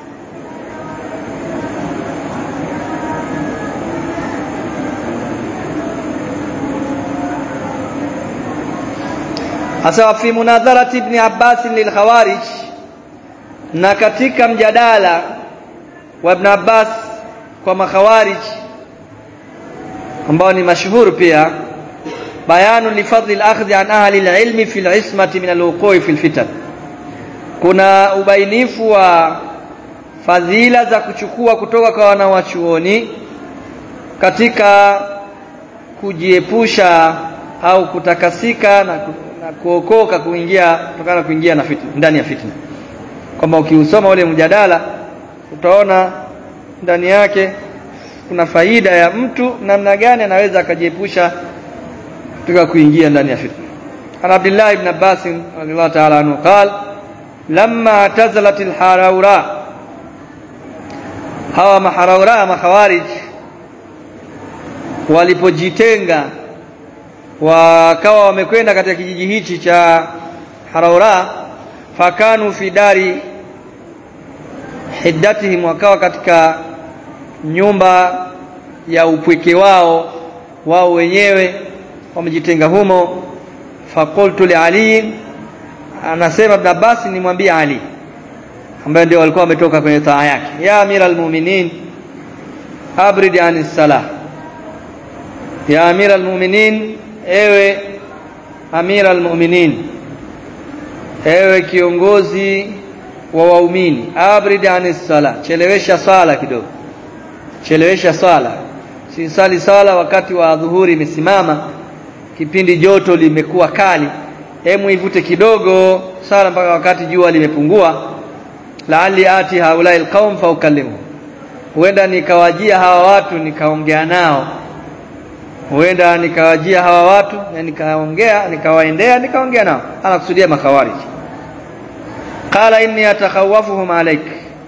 hasa fi munadharati ibn Abbas lil khawarij na katika mjadala wa ibn Abbas kwa makhawarij ambao ni mashuhuru pia bayanu li fadli al-akhdhi an ahli al-ilmi fi al-ismati min al-wuqu'i fi al-fitan kuna ubainifu wa fadhila za kuchukua kutoka kwa wanawachuoni katika kujiepusha au kutakasika na, ku, na kuokoka kuingia kutokana na kuingia na fitna ndani ya fitna kwamba ukiusoma ule mjadala utaona ndani yake kuna faida ya mtu namna gani anaweza akajiepusha kutoka kuingia ndani ya fitna ana Abdullah ibn Abbas radhiallahu ta'ala anhu قال لما اعتزلت الحراوراء hawa maharaura makhawarij walipojitenga wakawa wamekwenda katika kijiji hichi cha Haraura fakanu fi dari hiddatihim wakawa katika nyumba ya upweke wao wao wenyewe wamejitenga humo faqultu li ali anasema ibn Abbas nimwambie Ali ambaye ndio walikuwa wametoka kwenye taa yake ya amira almu'minin abrid anis salah ya amira almu'minin ewe amira almu'minin ewe kiongozi wa waumini abrid anis sala chelewesha sala kidogo chelewesha sala sisali sala wakati wa dhuhuri imesimama kipindi joto limekuwa kali hemu ivute kidogo sala mpaka wakati jua limepungua laali ati haulai alqaum fa ukallimu huenda nikawajia hawa watu nikaongea nao huenda nikawajia hawa watu na nikaongea nikawaendea nikaongea nao anakusudia makhawarij qala inni atakhawafuhum alaik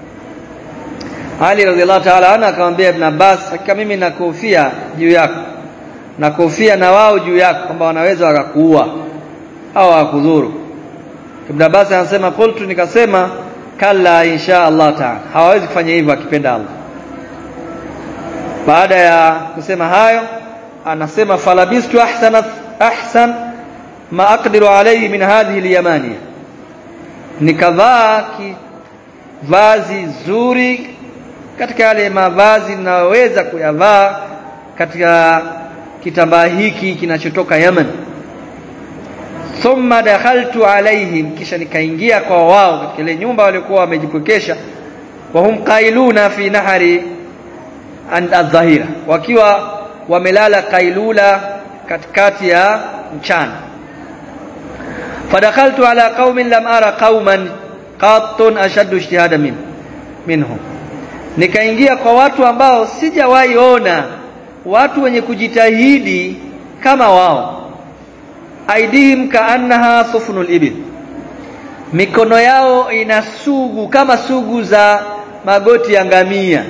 Ali radhiallahu ta'ala anhu akamwambia Ibn Abbas hakika mimi nakofia juu yako nakofia na wao juu yako kwamba wanaweza wakakuua au wakudhuru Ibn Abbas anasema qultu nikasema kalla insha Allah ta'ala hawawezi kufanya hivyo akipenda Allah baada ya kusema hayo anasema falabistu ahsana ahsan ma aqdiru alayhi min hadhihi al-yamaniya nikavaa vazi zuri katika yale mavazi ninayoweza kuyavaa katika kitambaa hiki kinachotoka Yemen thumma dakhaltu alaihim kisha nikaingia kwa wao katika ile nyumba walikuwa wamejipokesha wa hum qailuna fi nahari adh-dhahira wakiwa wamelala kailula katikati ya mchana fadakhaltu ala qaumin lam ara qauman qattun ashaddu ijtihada min minhum nikaingia kwa watu ambao sijawahi ona watu wenye kujitahidi kama wao aidihim kaannaha sufnul ibil mikono yao ina sugu kama sugu za magoti ya ngamia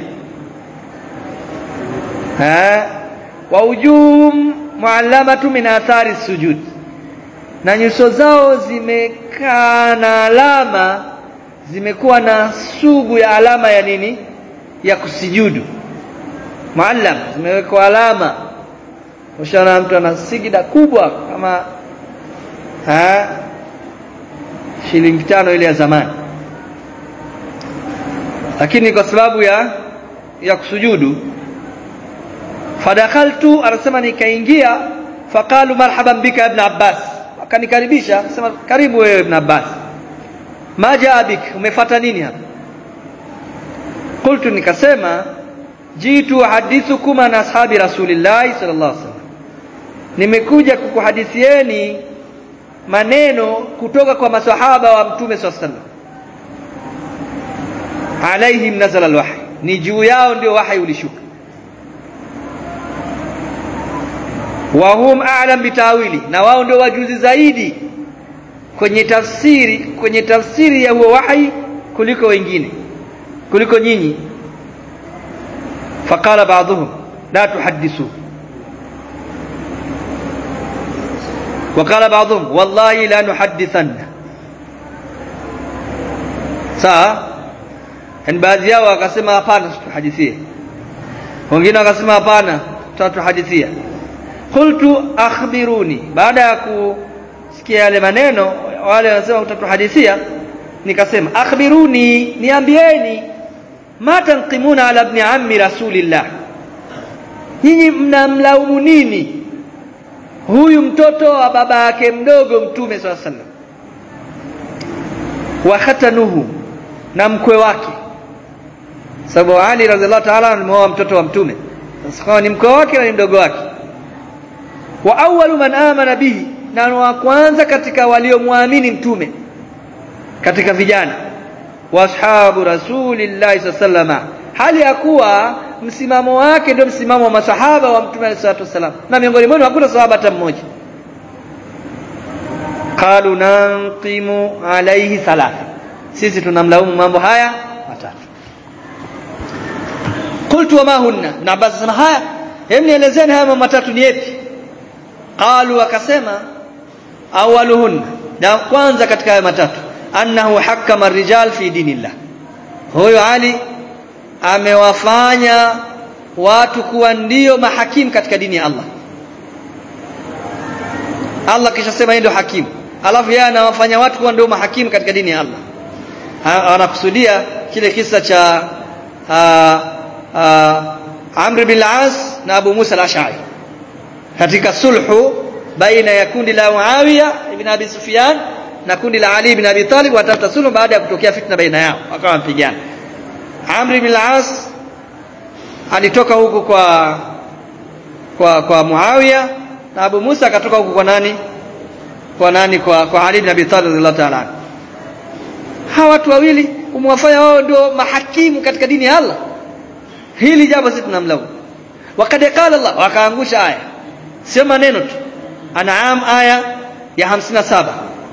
ha wa ujum muallamatu min athari sujud na nyuso zao zimekaa na alama zimekuwa na sugu ya alama ya nini ya kusijudu muallam zimewekwa alama ushaona mtu ana sigida kubwa kama ha shilingi tano ile ya zamani lakini kwa sababu ya ya kusujudu fadakhaltu anasema nikaingia faqalu marhaban bika ibn abbas akanikaribisha akasema karibu wewe ibn abbas maja abik umefuata nini hapa qultu nikasema jitu hadithukum an ashabi rasulillahi sallallahu alaihi wasallam nimekuja kukuhadithieni maneno kutoka kwa masahaba wa mtume sallallahu alaihi wasallam alaihim nazala alwahy ni juu yao ndio wahi ulishuka wa hum a'lam bitawili na wao ndio wajuzi zaidi kwenye tafsiri kwenye tafsiri ya huo wahi kuliko wengine kuliko nyinyi faqala ba'dhum la tuhaddisu وقال بعضهم والله لا نحدثن sawa yani baadhi yao wakasema hapana tuhadithie wengine wakasema hapana tutatuhadithia qultu akhbiruni baada ya kusikia yale maneno wale wanasema utatuhadithia nikasema akhbiruni niambieni ma tanqimuna ala ibn ammi rasulillah nyinyi mnamlaumu nini huyu mtoto wa baba yake mdogo mtume swalla sallam wa khatanuhu na mkwe wake sababu Ali radhiallahu ta'ala alimwoa mtoto wa mtume sasa ni mkwe wake na ni mdogo wake wa awwalu man amana bihi na wa kwanza katika waliomwamini mtume katika vijana washabu rasulillahi sallallahu hali ya kuwa msimamo wake ndio msimamo wa masahaba wa mtume alayhi salatu wasallam na miongoni mwao hakuna sahaba hata mmoja qalu nanqimu alayhi thalatha sisi tunamlaumu mambo haya matatu qultu wama hunna na basi sema haya hem nielezeni haya mambo matatu ni yapi qalu wakasema awaluhunna na kwanza katika haya matatu annahu hakama rijal fi dinillah huyo ali amewafanya watu kuwa ndio mahakimu katika dini ya Allah Allah kisha sema ndio hakimu alafu yeye anawafanya watu kuwa ndio mahakimu katika dini ya Allah anakusudia kile kisa cha Amr bin al-As na Abu Musa al-Ash'ari katika sulhu baina ya kundi la Muawiya ibn Abi Sufyan na kundi la Ali ibn Abi Talib watafuta sulhu baada ya kutokea fitna baina yao wakawa mpigana Amr ibn al-As alitoka huko kwa kwa kwa Muawiya na Abu Musa akatoka huko kwa nani kwa nani kwa kwa Ali bin Abi Talib radhiallahu ta'ala hawa watu wawili umewafanya wao ndio mahakimu katika dini ya Allah hili jambo sisi tunamlaumu wakad qala Allah wakaangusha aya sio maneno tu an'am aya ya 57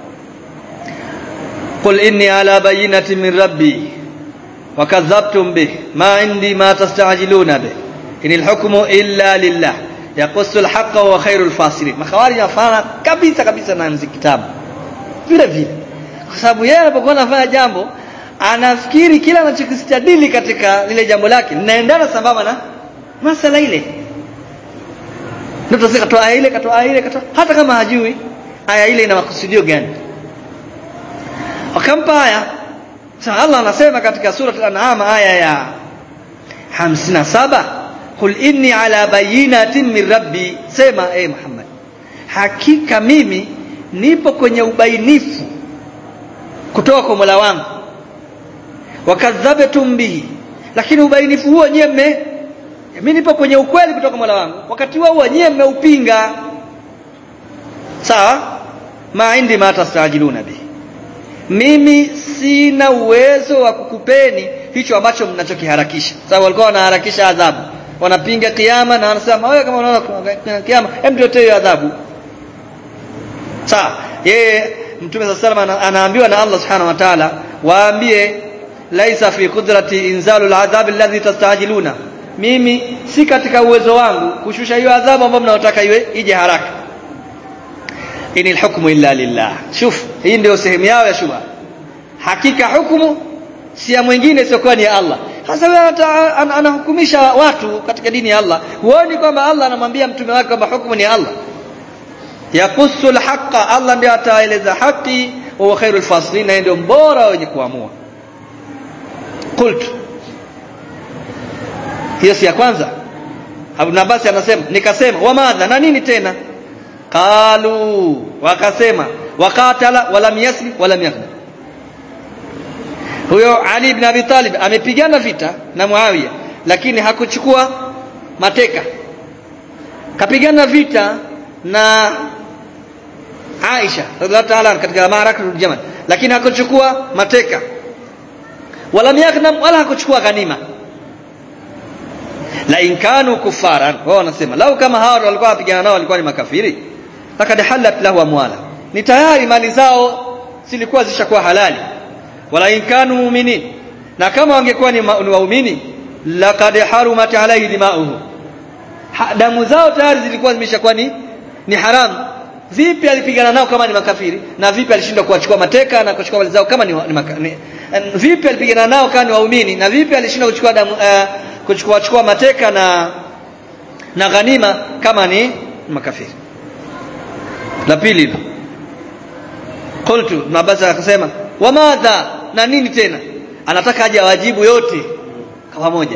qul inni ala bayyinati min rabbi wakadhabtum bih ma indi ma tastajiluna bih inil hukmu illa lillah yaqussu alhaqqa wa khairul fasirin makhawarij yafana kabisa kabisa na kitabu vile vile kwa sababu yeye anapokuwa anafanya jambo anafikiri kila anachokistadili katika lile jambo lake linaendana sambamba na masala ile ndio tunasema katoa aya ile katoa aya ile katoa hata kama hajui aya ile ina makusudio gani wakampa aya sasa Allah anasema katika sura al-an'am aya ya 57 qul inni ala bayyinatin min rabbi sema eh Muhammad hakika mimi nipo kwenye ubainifu kutoka kwa Mola wangu wakadhabtum bihi lakini ubainifu huo nyewe mme mimi nipo kwenye ukweli kutoka Mola wangu wakati huo nyewe mmeupinga sawa ma indi ma tastajiluna bihi mimi sina uwezo wa kukupeni hicho ambacho mnachokiharakisha sababu walikuwa wanaharakisha adhabu wanapinga kiyama na wanasema wewe kama unaona kiyama hem tuletee hiyo adhabu sawa yeye mtume sallallahu alayhi anaambiwa na Allah subhanahu wa ta'ala waambie laisa fi qudrati inzalu al'adhab alladhi tastajiluna mimi si katika uwezo wangu kushusha hiyo adhabu ambayo mnaotaka iwe ije haraka inil hukmu illa lillah shuf hii ndio sehemu yao ya shubha hakika hukumu si ya mwingine isiyokuwa ni ya Allah hasa wewe anahukumisha watu katika dini ya Allah huoni kwamba Allah anamwambia mtume wake kwamba hukumu ni ya Allah yakusu alhaqa Allah ndiye ataeleza haki wa khairul fasilin na ndio mbora wenye kuamua qult hiyo si ya kwanza Abu Abbas anasema nikasema wa madha na nini tena qalu wakasema wakatala walam yasri walam yaghna huyo Ali ibn Abi Talib amepigana vita na Muawiya lakini hakuchukua mateka kapigana vita na Aisha radhiallahu ta'ala katika maarakatul Jamal lakini hakuchukua mateka wala yaknam wala hakuchukua ghanima la in kanu kufaran wao wanasema lau kama hao walikuwa wapigana nao walikuwa ni makafiri lakad halat lahu amwala ni tayari mali zao zilikuwa zishakuwa halali wala in kanu mu'minin na kama wangekuwa ni waumini laqad harumat alayhi dima'uhu damu zao tayari zilikuwa zimeshakuwa ni ni haramu vipi alipigana nao kama ni makafiri na vipi alishindwa kuwachukua mateka na kuchukua mali zao kama ni, ni, maka, ni vipi alipigana nao kama ni waumini na vipi alishindwa kuchukua damu uh, kuchukua chukua mateka na na ghanima kama ni makafiri la pili qultu mabasa akasema wa madha na nini tena anataka aje awajibu yote kwa pamoja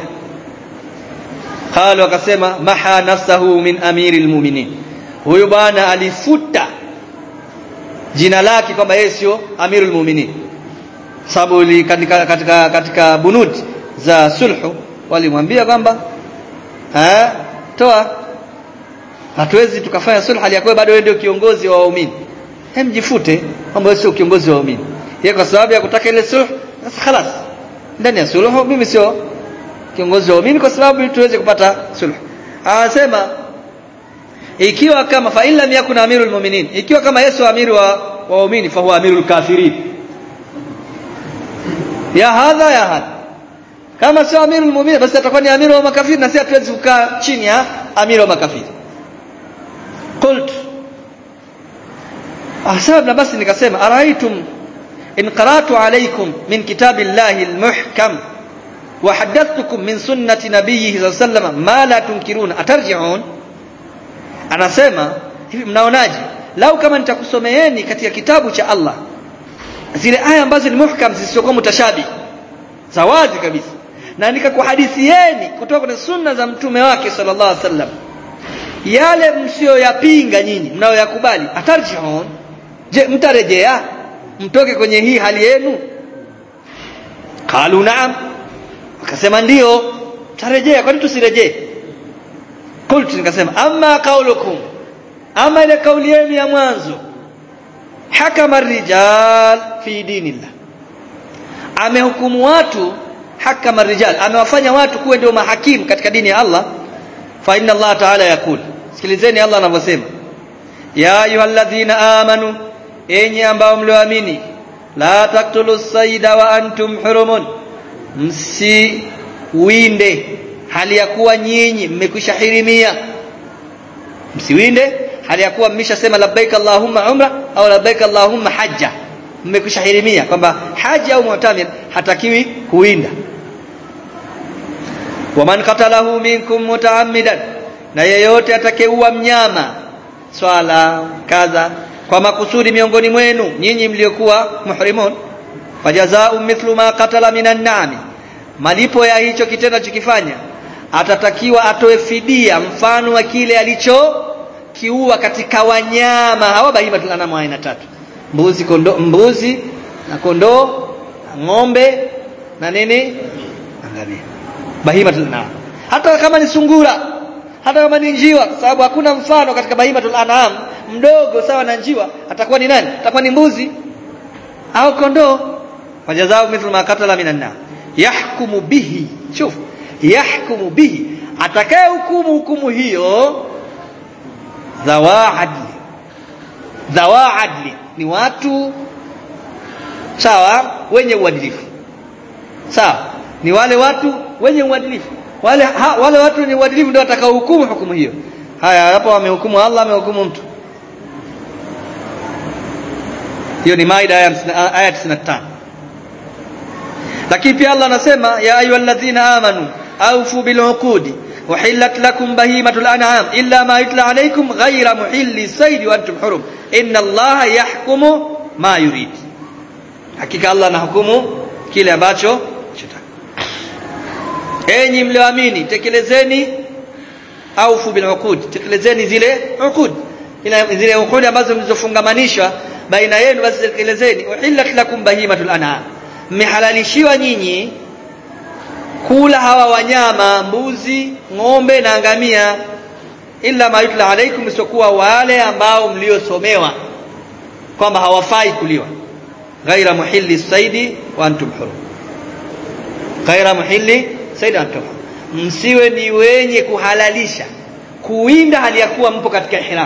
qalu akasema maha nafsahu min amiril mu'minin huyu bwana alifuta jina lake kwamba yeye sio amirul mu'minin sababu katika, katika katika bunud za sulhu walimwambia kwamba eh toa hatuwezi tukafanya sulhu aliyakuwa bado wewe ndio kiongozi wa waumini hem jifute kwamba wewe sio kiongozi wa waumini yeye kwa sababu ya kutaka ile sulhu sasa خلاص ndani ya sulhu mimi sio kiongozi wa waumini kwa sababu tuweze kupata sulhu anasema ikiwa kama fa illa yakun amirul mu'minin ikiwa kama Yesu amiru wa waumini fa huwa amirul kafirin ya hadha ya hadha kama sio amirul mu'minin basi atakuwa ni amiru wa makafiri na sisi hatuwezi kukaa chini ya amiru wa makafiri qult ahsabna basi nikasema araitum in qara'tu alaykum min kitabillahi almuhkam wa haddathtukum min sunnati nabiyhi sallallahu alayhi wasallam ma la tunkiruna atarji'un anasema hivi mnaonaje lau kama nitakusomeeni katika kitabu cha Allah zile aya ambazo ni muhkam zisizokuwa mutashabi za wazi kabisa na nikakuhadithieni kutoka kwenye sunna za mtume wake sallallahu alaihi wasallam yale msiyoyapinga nyinyi mnayoyakubali atarjiun je mtarejea mtoke kwenye hii hali yenu qalu naam akasema ndio tarejea kwani tusirejee qultu nikasema amma qaulukum ama ile kauli yenu ya mwanzo hakama rijal fi dinillah amehukumu watu hakama rijal amewafanya watu kuwa ndio mahakimu katika dini ya Allah fa inna Allah ta'ala yakul sikilizeni Allah anavyosema ya ayyuhalladhina amanu enyi ambao mlioamini la taktulu saida wa antum hurumun msiwinde hali ya kuwa nyinyi mmekwisha hirimia msiwinde hali ya kuwa mmeshasema labbaik allahumma umra au labbaik allahumma hajja mmekwisha hirimia kwamba haji au mu'tamir hatakiwi kuwinda waman qatalahu minkum mutaammidan na yeyote atakayeua mnyama swala kadha kwa makusudi miongoni mwenu nyinyi mliokuwa muhrimun fajazau mithlu ma qatala minan na'ami malipo ya hicho kitendo chokifanya atatakiwa atoe fidia mfano wa kile alicho kiua katika wanyama hawa bahimatul anam aina tatu mbuzi kondo, mbuzi na kondoo na ng'ombe na nini angalia bahimatul anam hata kama ni sungura hata kama ni njiwa kwa sababu hakuna mfano katika bahimatul anam mdogo sawa na njiwa atakuwa ni nani atakuwa ni mbuzi au kondoo wajazao mithlu ma qatala minan nar yahkumu bihi shuf yahkumu bihi atakaye hukumu hukumu hiyo dhawa adli dhawa adli ni watu sawa wenye uadilifu sawa ni wale watu wenye uadilifu wale ha, wale watu wenye uadilifu ndio watakao hukumu hukumu hiyo haya hapo wamehukumu Allah amehukumu mtu hiyo ni maida aya 95 lakini pia Allah anasema ya ayyuhalladhina amanu awfu bil uqudi uhillat lakum bahimatul an'am illa ma yutla alaykum ghayra muhilli sayd wa antum hurum inna Allaha yahkumu ma yurid hakika Allah anahukumu kile ambacho chotaka enyi mlioamini tekelezeni awfu bil uqud tekelezeni zile uqud ila zile uqud ambazo mlizofungamanishwa baina yenu basi tekelezeni uhillat lakum bahimatul an'am mmehalalishiwa nyinyi kula hawa wanyama mbuzi ng'ombe na ngamia illa ma yutla alaikum isokuwa wale ambao mliosomewa kwamba hawafai kuliwa ghaira muhilli saidi wa antum hurum ghaira muhilli saidi wa antum hurum msiwe ni wenye kuhalalisha kuwinda hali ya kuwa mpo katika ihram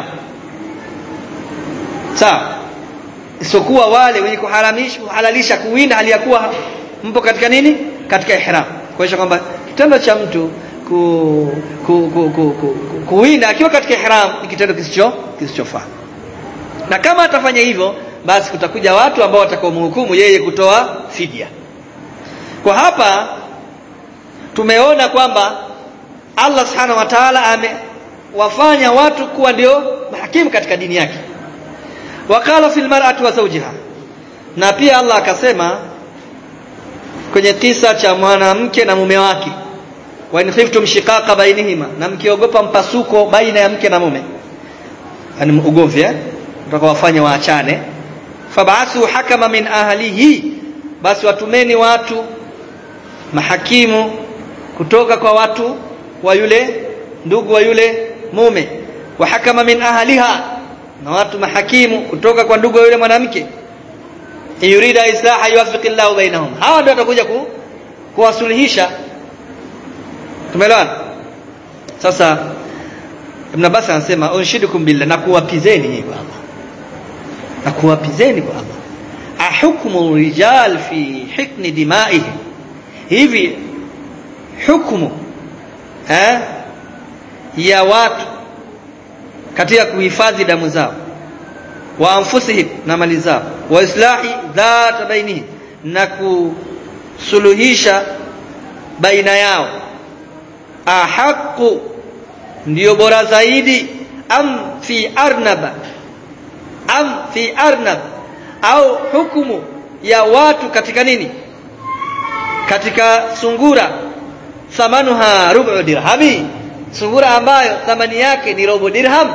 sawa isokuwa wale wenye kuharamisha kuhalalisha kuwinda hali ya kuwa mpo katika nini katika ihram kuonyesha kwamba kitendo cha mtu ku, ku, ku, ku, ku, ku, kuwinda akiwa katika ihram ni kitendo kisicho kisichofaa na kama atafanya hivyo basi kutakuja watu ambao watakaomhukumu yeye kutoa fidia kwa hapa tumeona kwamba Allah subhanahu wa ta'ala amewafanya watu kuwa ndio mahakimu katika dini yake wakala fil mar'ati wa zawjiha na pia Allah akasema kwenye kisa cha mwanamke na mume wake wa in khiftum shiqaqa bainihima na mkiogopa mpasuko baina ya mke na mume yani ugomvi eh utakawafanya waachane fab'athu hakama min ahlihi basi watumeni watu mahakimu kutoka kwa watu wa yule ndugu wa yule mume wa hakama min ahliha na watu mahakimu kutoka kwa ndugu wa yule mwanamke yurida islaha yuwaffiqu Allahu bainahum hawa ndio watakuja ku, kuwasuluhisha tumeelewana sasa Ibn Abbas anasema unshidukum billah na kuwapizeni nyinyi kwa Allah na kuwapizeni kwa Allah ahukmu rijal fi hikni dimaihim hivi hukumu eh ya watu katika kuhifadhi damu zao wa anfusihim na mali zao wa islahi dhat bainihim na kusuluhisha baina yao ahaqu ndiyo bora zaidi am fi arnaba am fi arnab au hukumu ya watu katika nini katika sungura thamanuha rubu dirhami sungura ambayo thamani yake ni robo dirham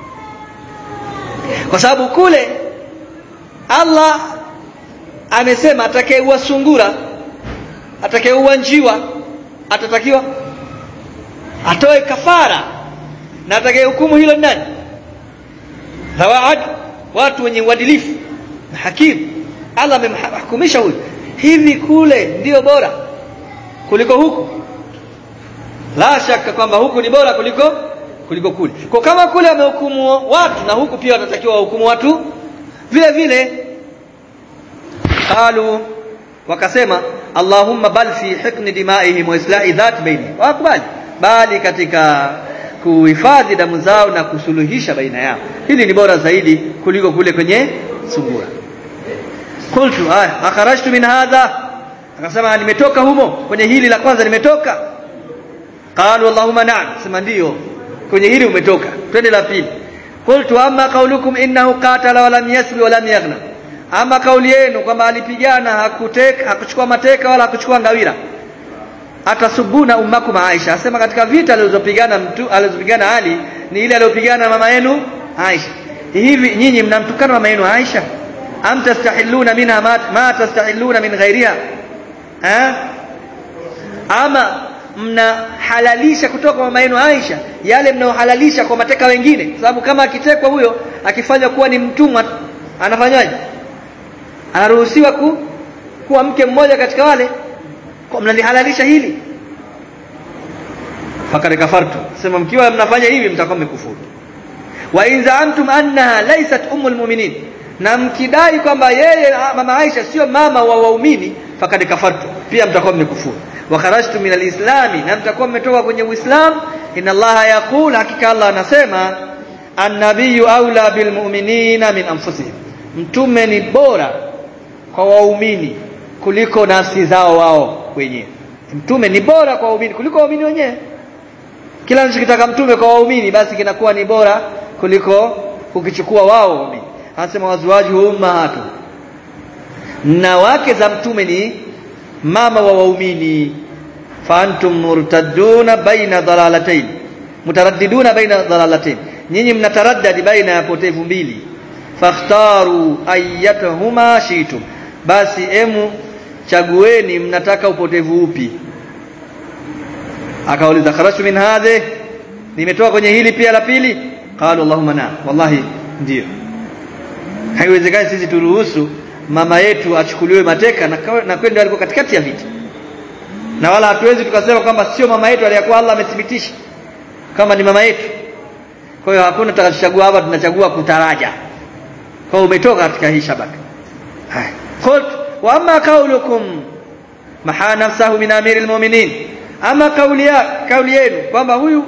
kwa sababu kule Allah amesema atakayeua sungura atakayeua njiwa atatakiwa atoe kafara na atakaye hukumu hilo ni nani dhawaad watu wenye uadilifu na hakimu Allah amemhukumisha huyu hivi kule ndio bora kuliko huku la shaka kwamba huku ni bora kuliko kuliko kule kwa kama kule amehukumu watu na huku pia watatakiwa wahukumu watu vile vile qalu wakasema Allahumma bal fi hikni dimaihim wa islahi dhat baini wakubali bali katika kuhifadhi damu zao na kusuluhisha baina yao hili ni bora zaidi kuliko kule kwenye sungura qultu aya akharajtu min hadha akasema nimetoka humo kwenye hili la kwanza nimetoka qalu allahumma na'am sema ndio kwenye hili umetoka twende la pili qultu amma qaulukum innahu qatala wa lam yasbi wa lam yaghna ama kauli yenu kwamba alipigana hakuteka hakuchukua mateka wala hakuchukua ngawira atasubuna ummakum Aisha asema katika vita alizopigana mtu alizopigana Ali ni ile aliyopigana na mama yenu Aisha hivi nyinyi mnamtukana mama yenu Aisha am tastahilluna minha ma, ma tastahilluna min ghairiha ha? ama mnahalalisha kutoka kwa mama yenu Aisha yale mnaohalalisha kwa mateka wengine kwa sababu kama akitekwa huyo akifanywa kuwa ni mtumwa anafanywaje anaruhusiwa ku, kuwa mke mmoja katika wale kwa mnalihalalisha hili fakad kafartu sema mkiwa mnafanya hivi mtakuwa mmekufuru wa in zaamtum annaha laysat ummul mu'minin na mkidai kwamba yeye mama Aisha sio mama wa waumini fakad kafartu pia mtakuwa mmekufuru wa kharajtu min alislami na mtakuwa mmetoka kwenye uislam inna allaha yaqul hakika Allah anasema annabiyyu aula bilmu'minina min anfusihim mtume ni bora kwa waumini kuliko nafsi zao wao wenyewe mtume ni bora kwa waumini kuliko waumini wenyewe kila anachokitaka mtume kwa waumini basi kinakuwa ni bora kuliko ukichukua wao waumini anasema wazuwaji ummahatu na wake za mtume ni mama wa waumini fa antum murtadduna baina dalalatayn mutaraddiduna baina dalalatayn nyinyi mnataraddadi baina ya potevu mbili fakhtaru ayyatahuma shitum basi emu chagueni mnataka upotevu upi akauliza kharaju min hadhi nimetoka kwenye hili pia la pili qalu allahumma na wallahi ndio haiwezekani sisi turuhusu mama yetu achukuliwe mateka na, na kwenda alikuwa katikati ya vita na wala hatuwezi tukasema kwamba sio mama yetu aliyakuwa Allah amethibitisha kama ni mama yetu kwa hiyo hakuna tutachagua hapa tunachagua kutaraja kwa umetoka katika hii shabaka haya qult wa amma qaulukum maha nafsahu min amiril mu'minin ama kauli ya kauli yenu kwamba huyu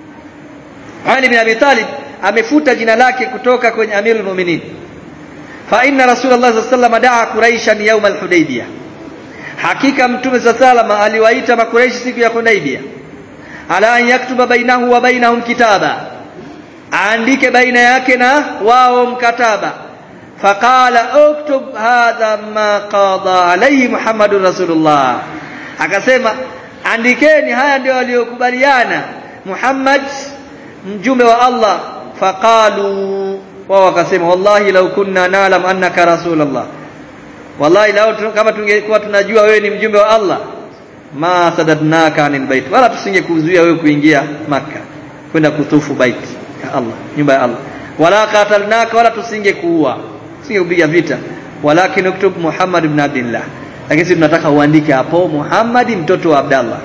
Ali bin Abi Talib amefuta jina lake kutoka kwenye amirul mu'minin fa inna rasulullah sallallahu alaihi wasallam daa quraishan yawm al-hudaybiyah hakika mtume sallallahu aliwaita makuraishi siku ya hudaybiyah ala an yaktuba bainahu wa bainahum kitaba aandike baina yake na wao mkataba faqala uktub hadha ma qada alayhi muhammadur rasulullah akasema andikeni haya ndio waliokubaliana Muhammad mjumbe wa Allah faqalu wao wakasema wallahi law kunna na'lam annaka rasulullah wallahi lao kama tungekuwa tunajua wewe ni mjumbe wa Allah ma sadadnaka anil bait wala tusingekuzuia wewe kuingia maka kwenda kutufu bait ya Allah nyumba ya Allah wala qatalnaka wala tusingekuua tusingekupiga vita walakin uktub Muhammad ibn Abdullah lakini sisi tunataka uandike hapo Muhammad mtoto wa Abdallah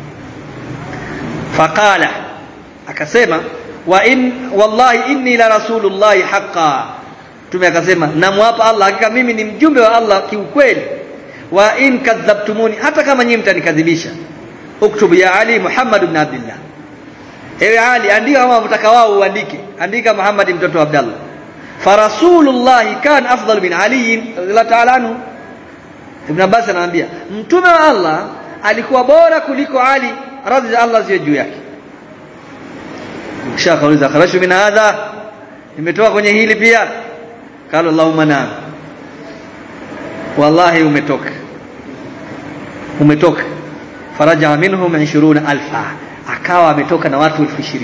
faqala akasema wa in wallahi inni la rasulullahi haqqan tume akasema namwapa Allah hakika mimi ni mjumbe wa Allah kiukweli wa in kadhabtumuni hata kama nyinyi mtanikadhibisha uktubu ya Ali Muhammad ibn Abdullah ewe Ali andika kama mtaka wao uandike andika Muhammad mtoto wa Abdallah farasulullahi kan afdal min Ali radhiallahu ta'ala anhu Ibn Abbas anaambia mtume wa Allah alikuwa bora kuliko Ali radhi za Allah ziwe juu yake kisha kauliza kharashu min hadha nimetoka kwenye hili pia qala Allahumma na wallahi umetoka umetoka faraja minhum 20000 akawa ametoka na watu 20000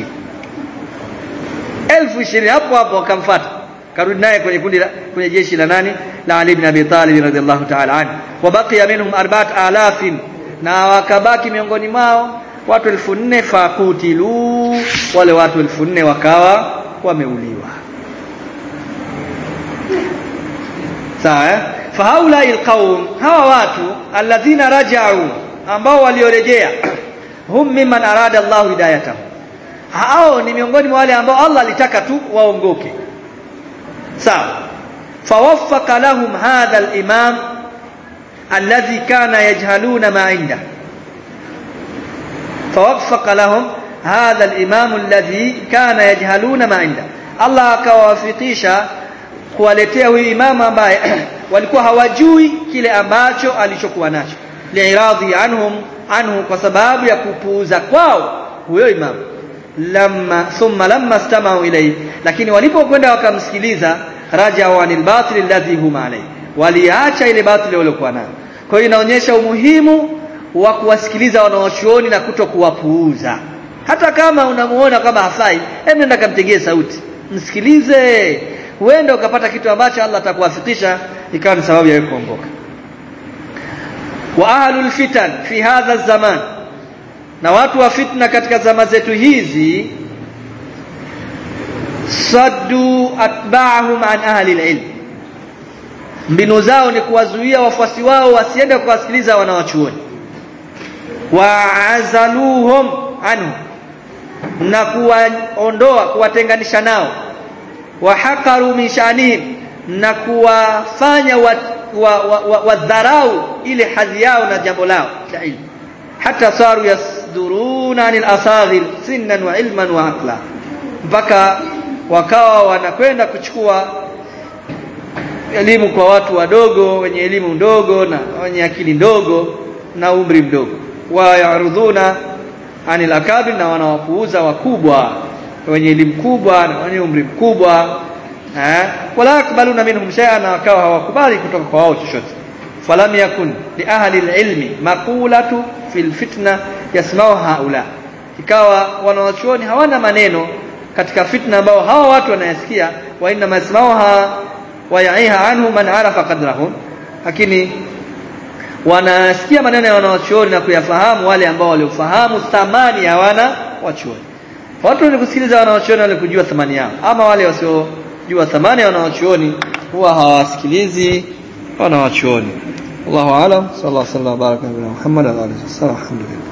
20000 hapo hapo akamfuata karudi naye kwenye kundi la kwenye jeshi la nani la Ali ibn Abi Talib radhiallahu ta'ala anhu wa baqiya minhum arba'at alafin na wakabaki miongoni mwao watu elfu nne fakutilu wale watu elfu nne wakawa wameuliwa sawa eh? fahaulai alqaum hawa watu alladhina raja'u ambao waliorejea hum mimman arada Allah hidayatahum hao ni miongoni mwa wale ambao Allah alitaka tu waongoke sawa fawaffaqa lahum hadha al-imam alladhi kana yajhaluna ma inda fawaffaqa lahum hadha al-imam alladhi kana yajhaluna ma inda Allah akawafikisha kuwaletea huyu imamu ambaye walikuwa hawajui kile ambacho alichokuwa nacho liiradhi anhum anhu kwa sababu ya kupuuza kwao huyo imamu lamma thumma lamma istama'u ilayhi lakini walipokwenda wakamsikiliza raja'u anil batil alladhi hum alayhi waliacha ile batili waliokuwa nayo kwa hiyo inaonyesha umuhimu wa kuwasikiliza wanaochuoni na kuto kuwapuuza hata kama unamuona kama hafai hebu nenda kamtegee sauti msikilize huenda ukapata kitu ambacho Allah atakuwafikisha ikawa ni sababu ya kuongoka wa ahlul fitan fi hadha zaman na watu wa fitna katika zama zetu hizi saddu atba'ahum an ahli alilm mbinu zao ni kuwazuia wafuasi wao wasiende kuwasikiliza wanawachuoni waazaluhum anhu na kuwaondoa kuwatenganisha nao wahakaru min shanihim na kuwafanya wadharau wa, wa, wa ile hadhi yao na jambo lao la ilmu hata saru yasduruna anil asaghir sinnan wa ilman wa aqla mpaka wakawa wanakwenda kuchukua elimu kwa watu wadogo wenye elimu ndogo na wenye akili ndogo na umri mdogo wa yarudhuna anil akabir na wanawapuuza wakubwa wenye elimu kubwa na wenye umri mkubwa eh wala yakbaluna minhum shay'an na wakawa hawakubali kutoka kwa wao chochote falam yakun li ahli alilmi maqulatu fil fitna yasma'u haula ikawa wanawachuoni hawana maneno katika fitna ambao hawa watu wanayasikia wa inna masma'uha wa ya'iha anhu man arafa qadrahum lakini wanasikia maneno ya wanawachuoni na kuyafahamu wale ambao waliofahamu thamani ya wana wachuoni watu wenye kusikiliza wanawachuoni wale kujua thamani yao ama wale wasiojua thamani ya wanawachuoni huwa hawasikilizi wanawachuoni Allahu aalam sallallahu alaihi wasallam baraka Muhammad wa alihi wasallam alhamdulillah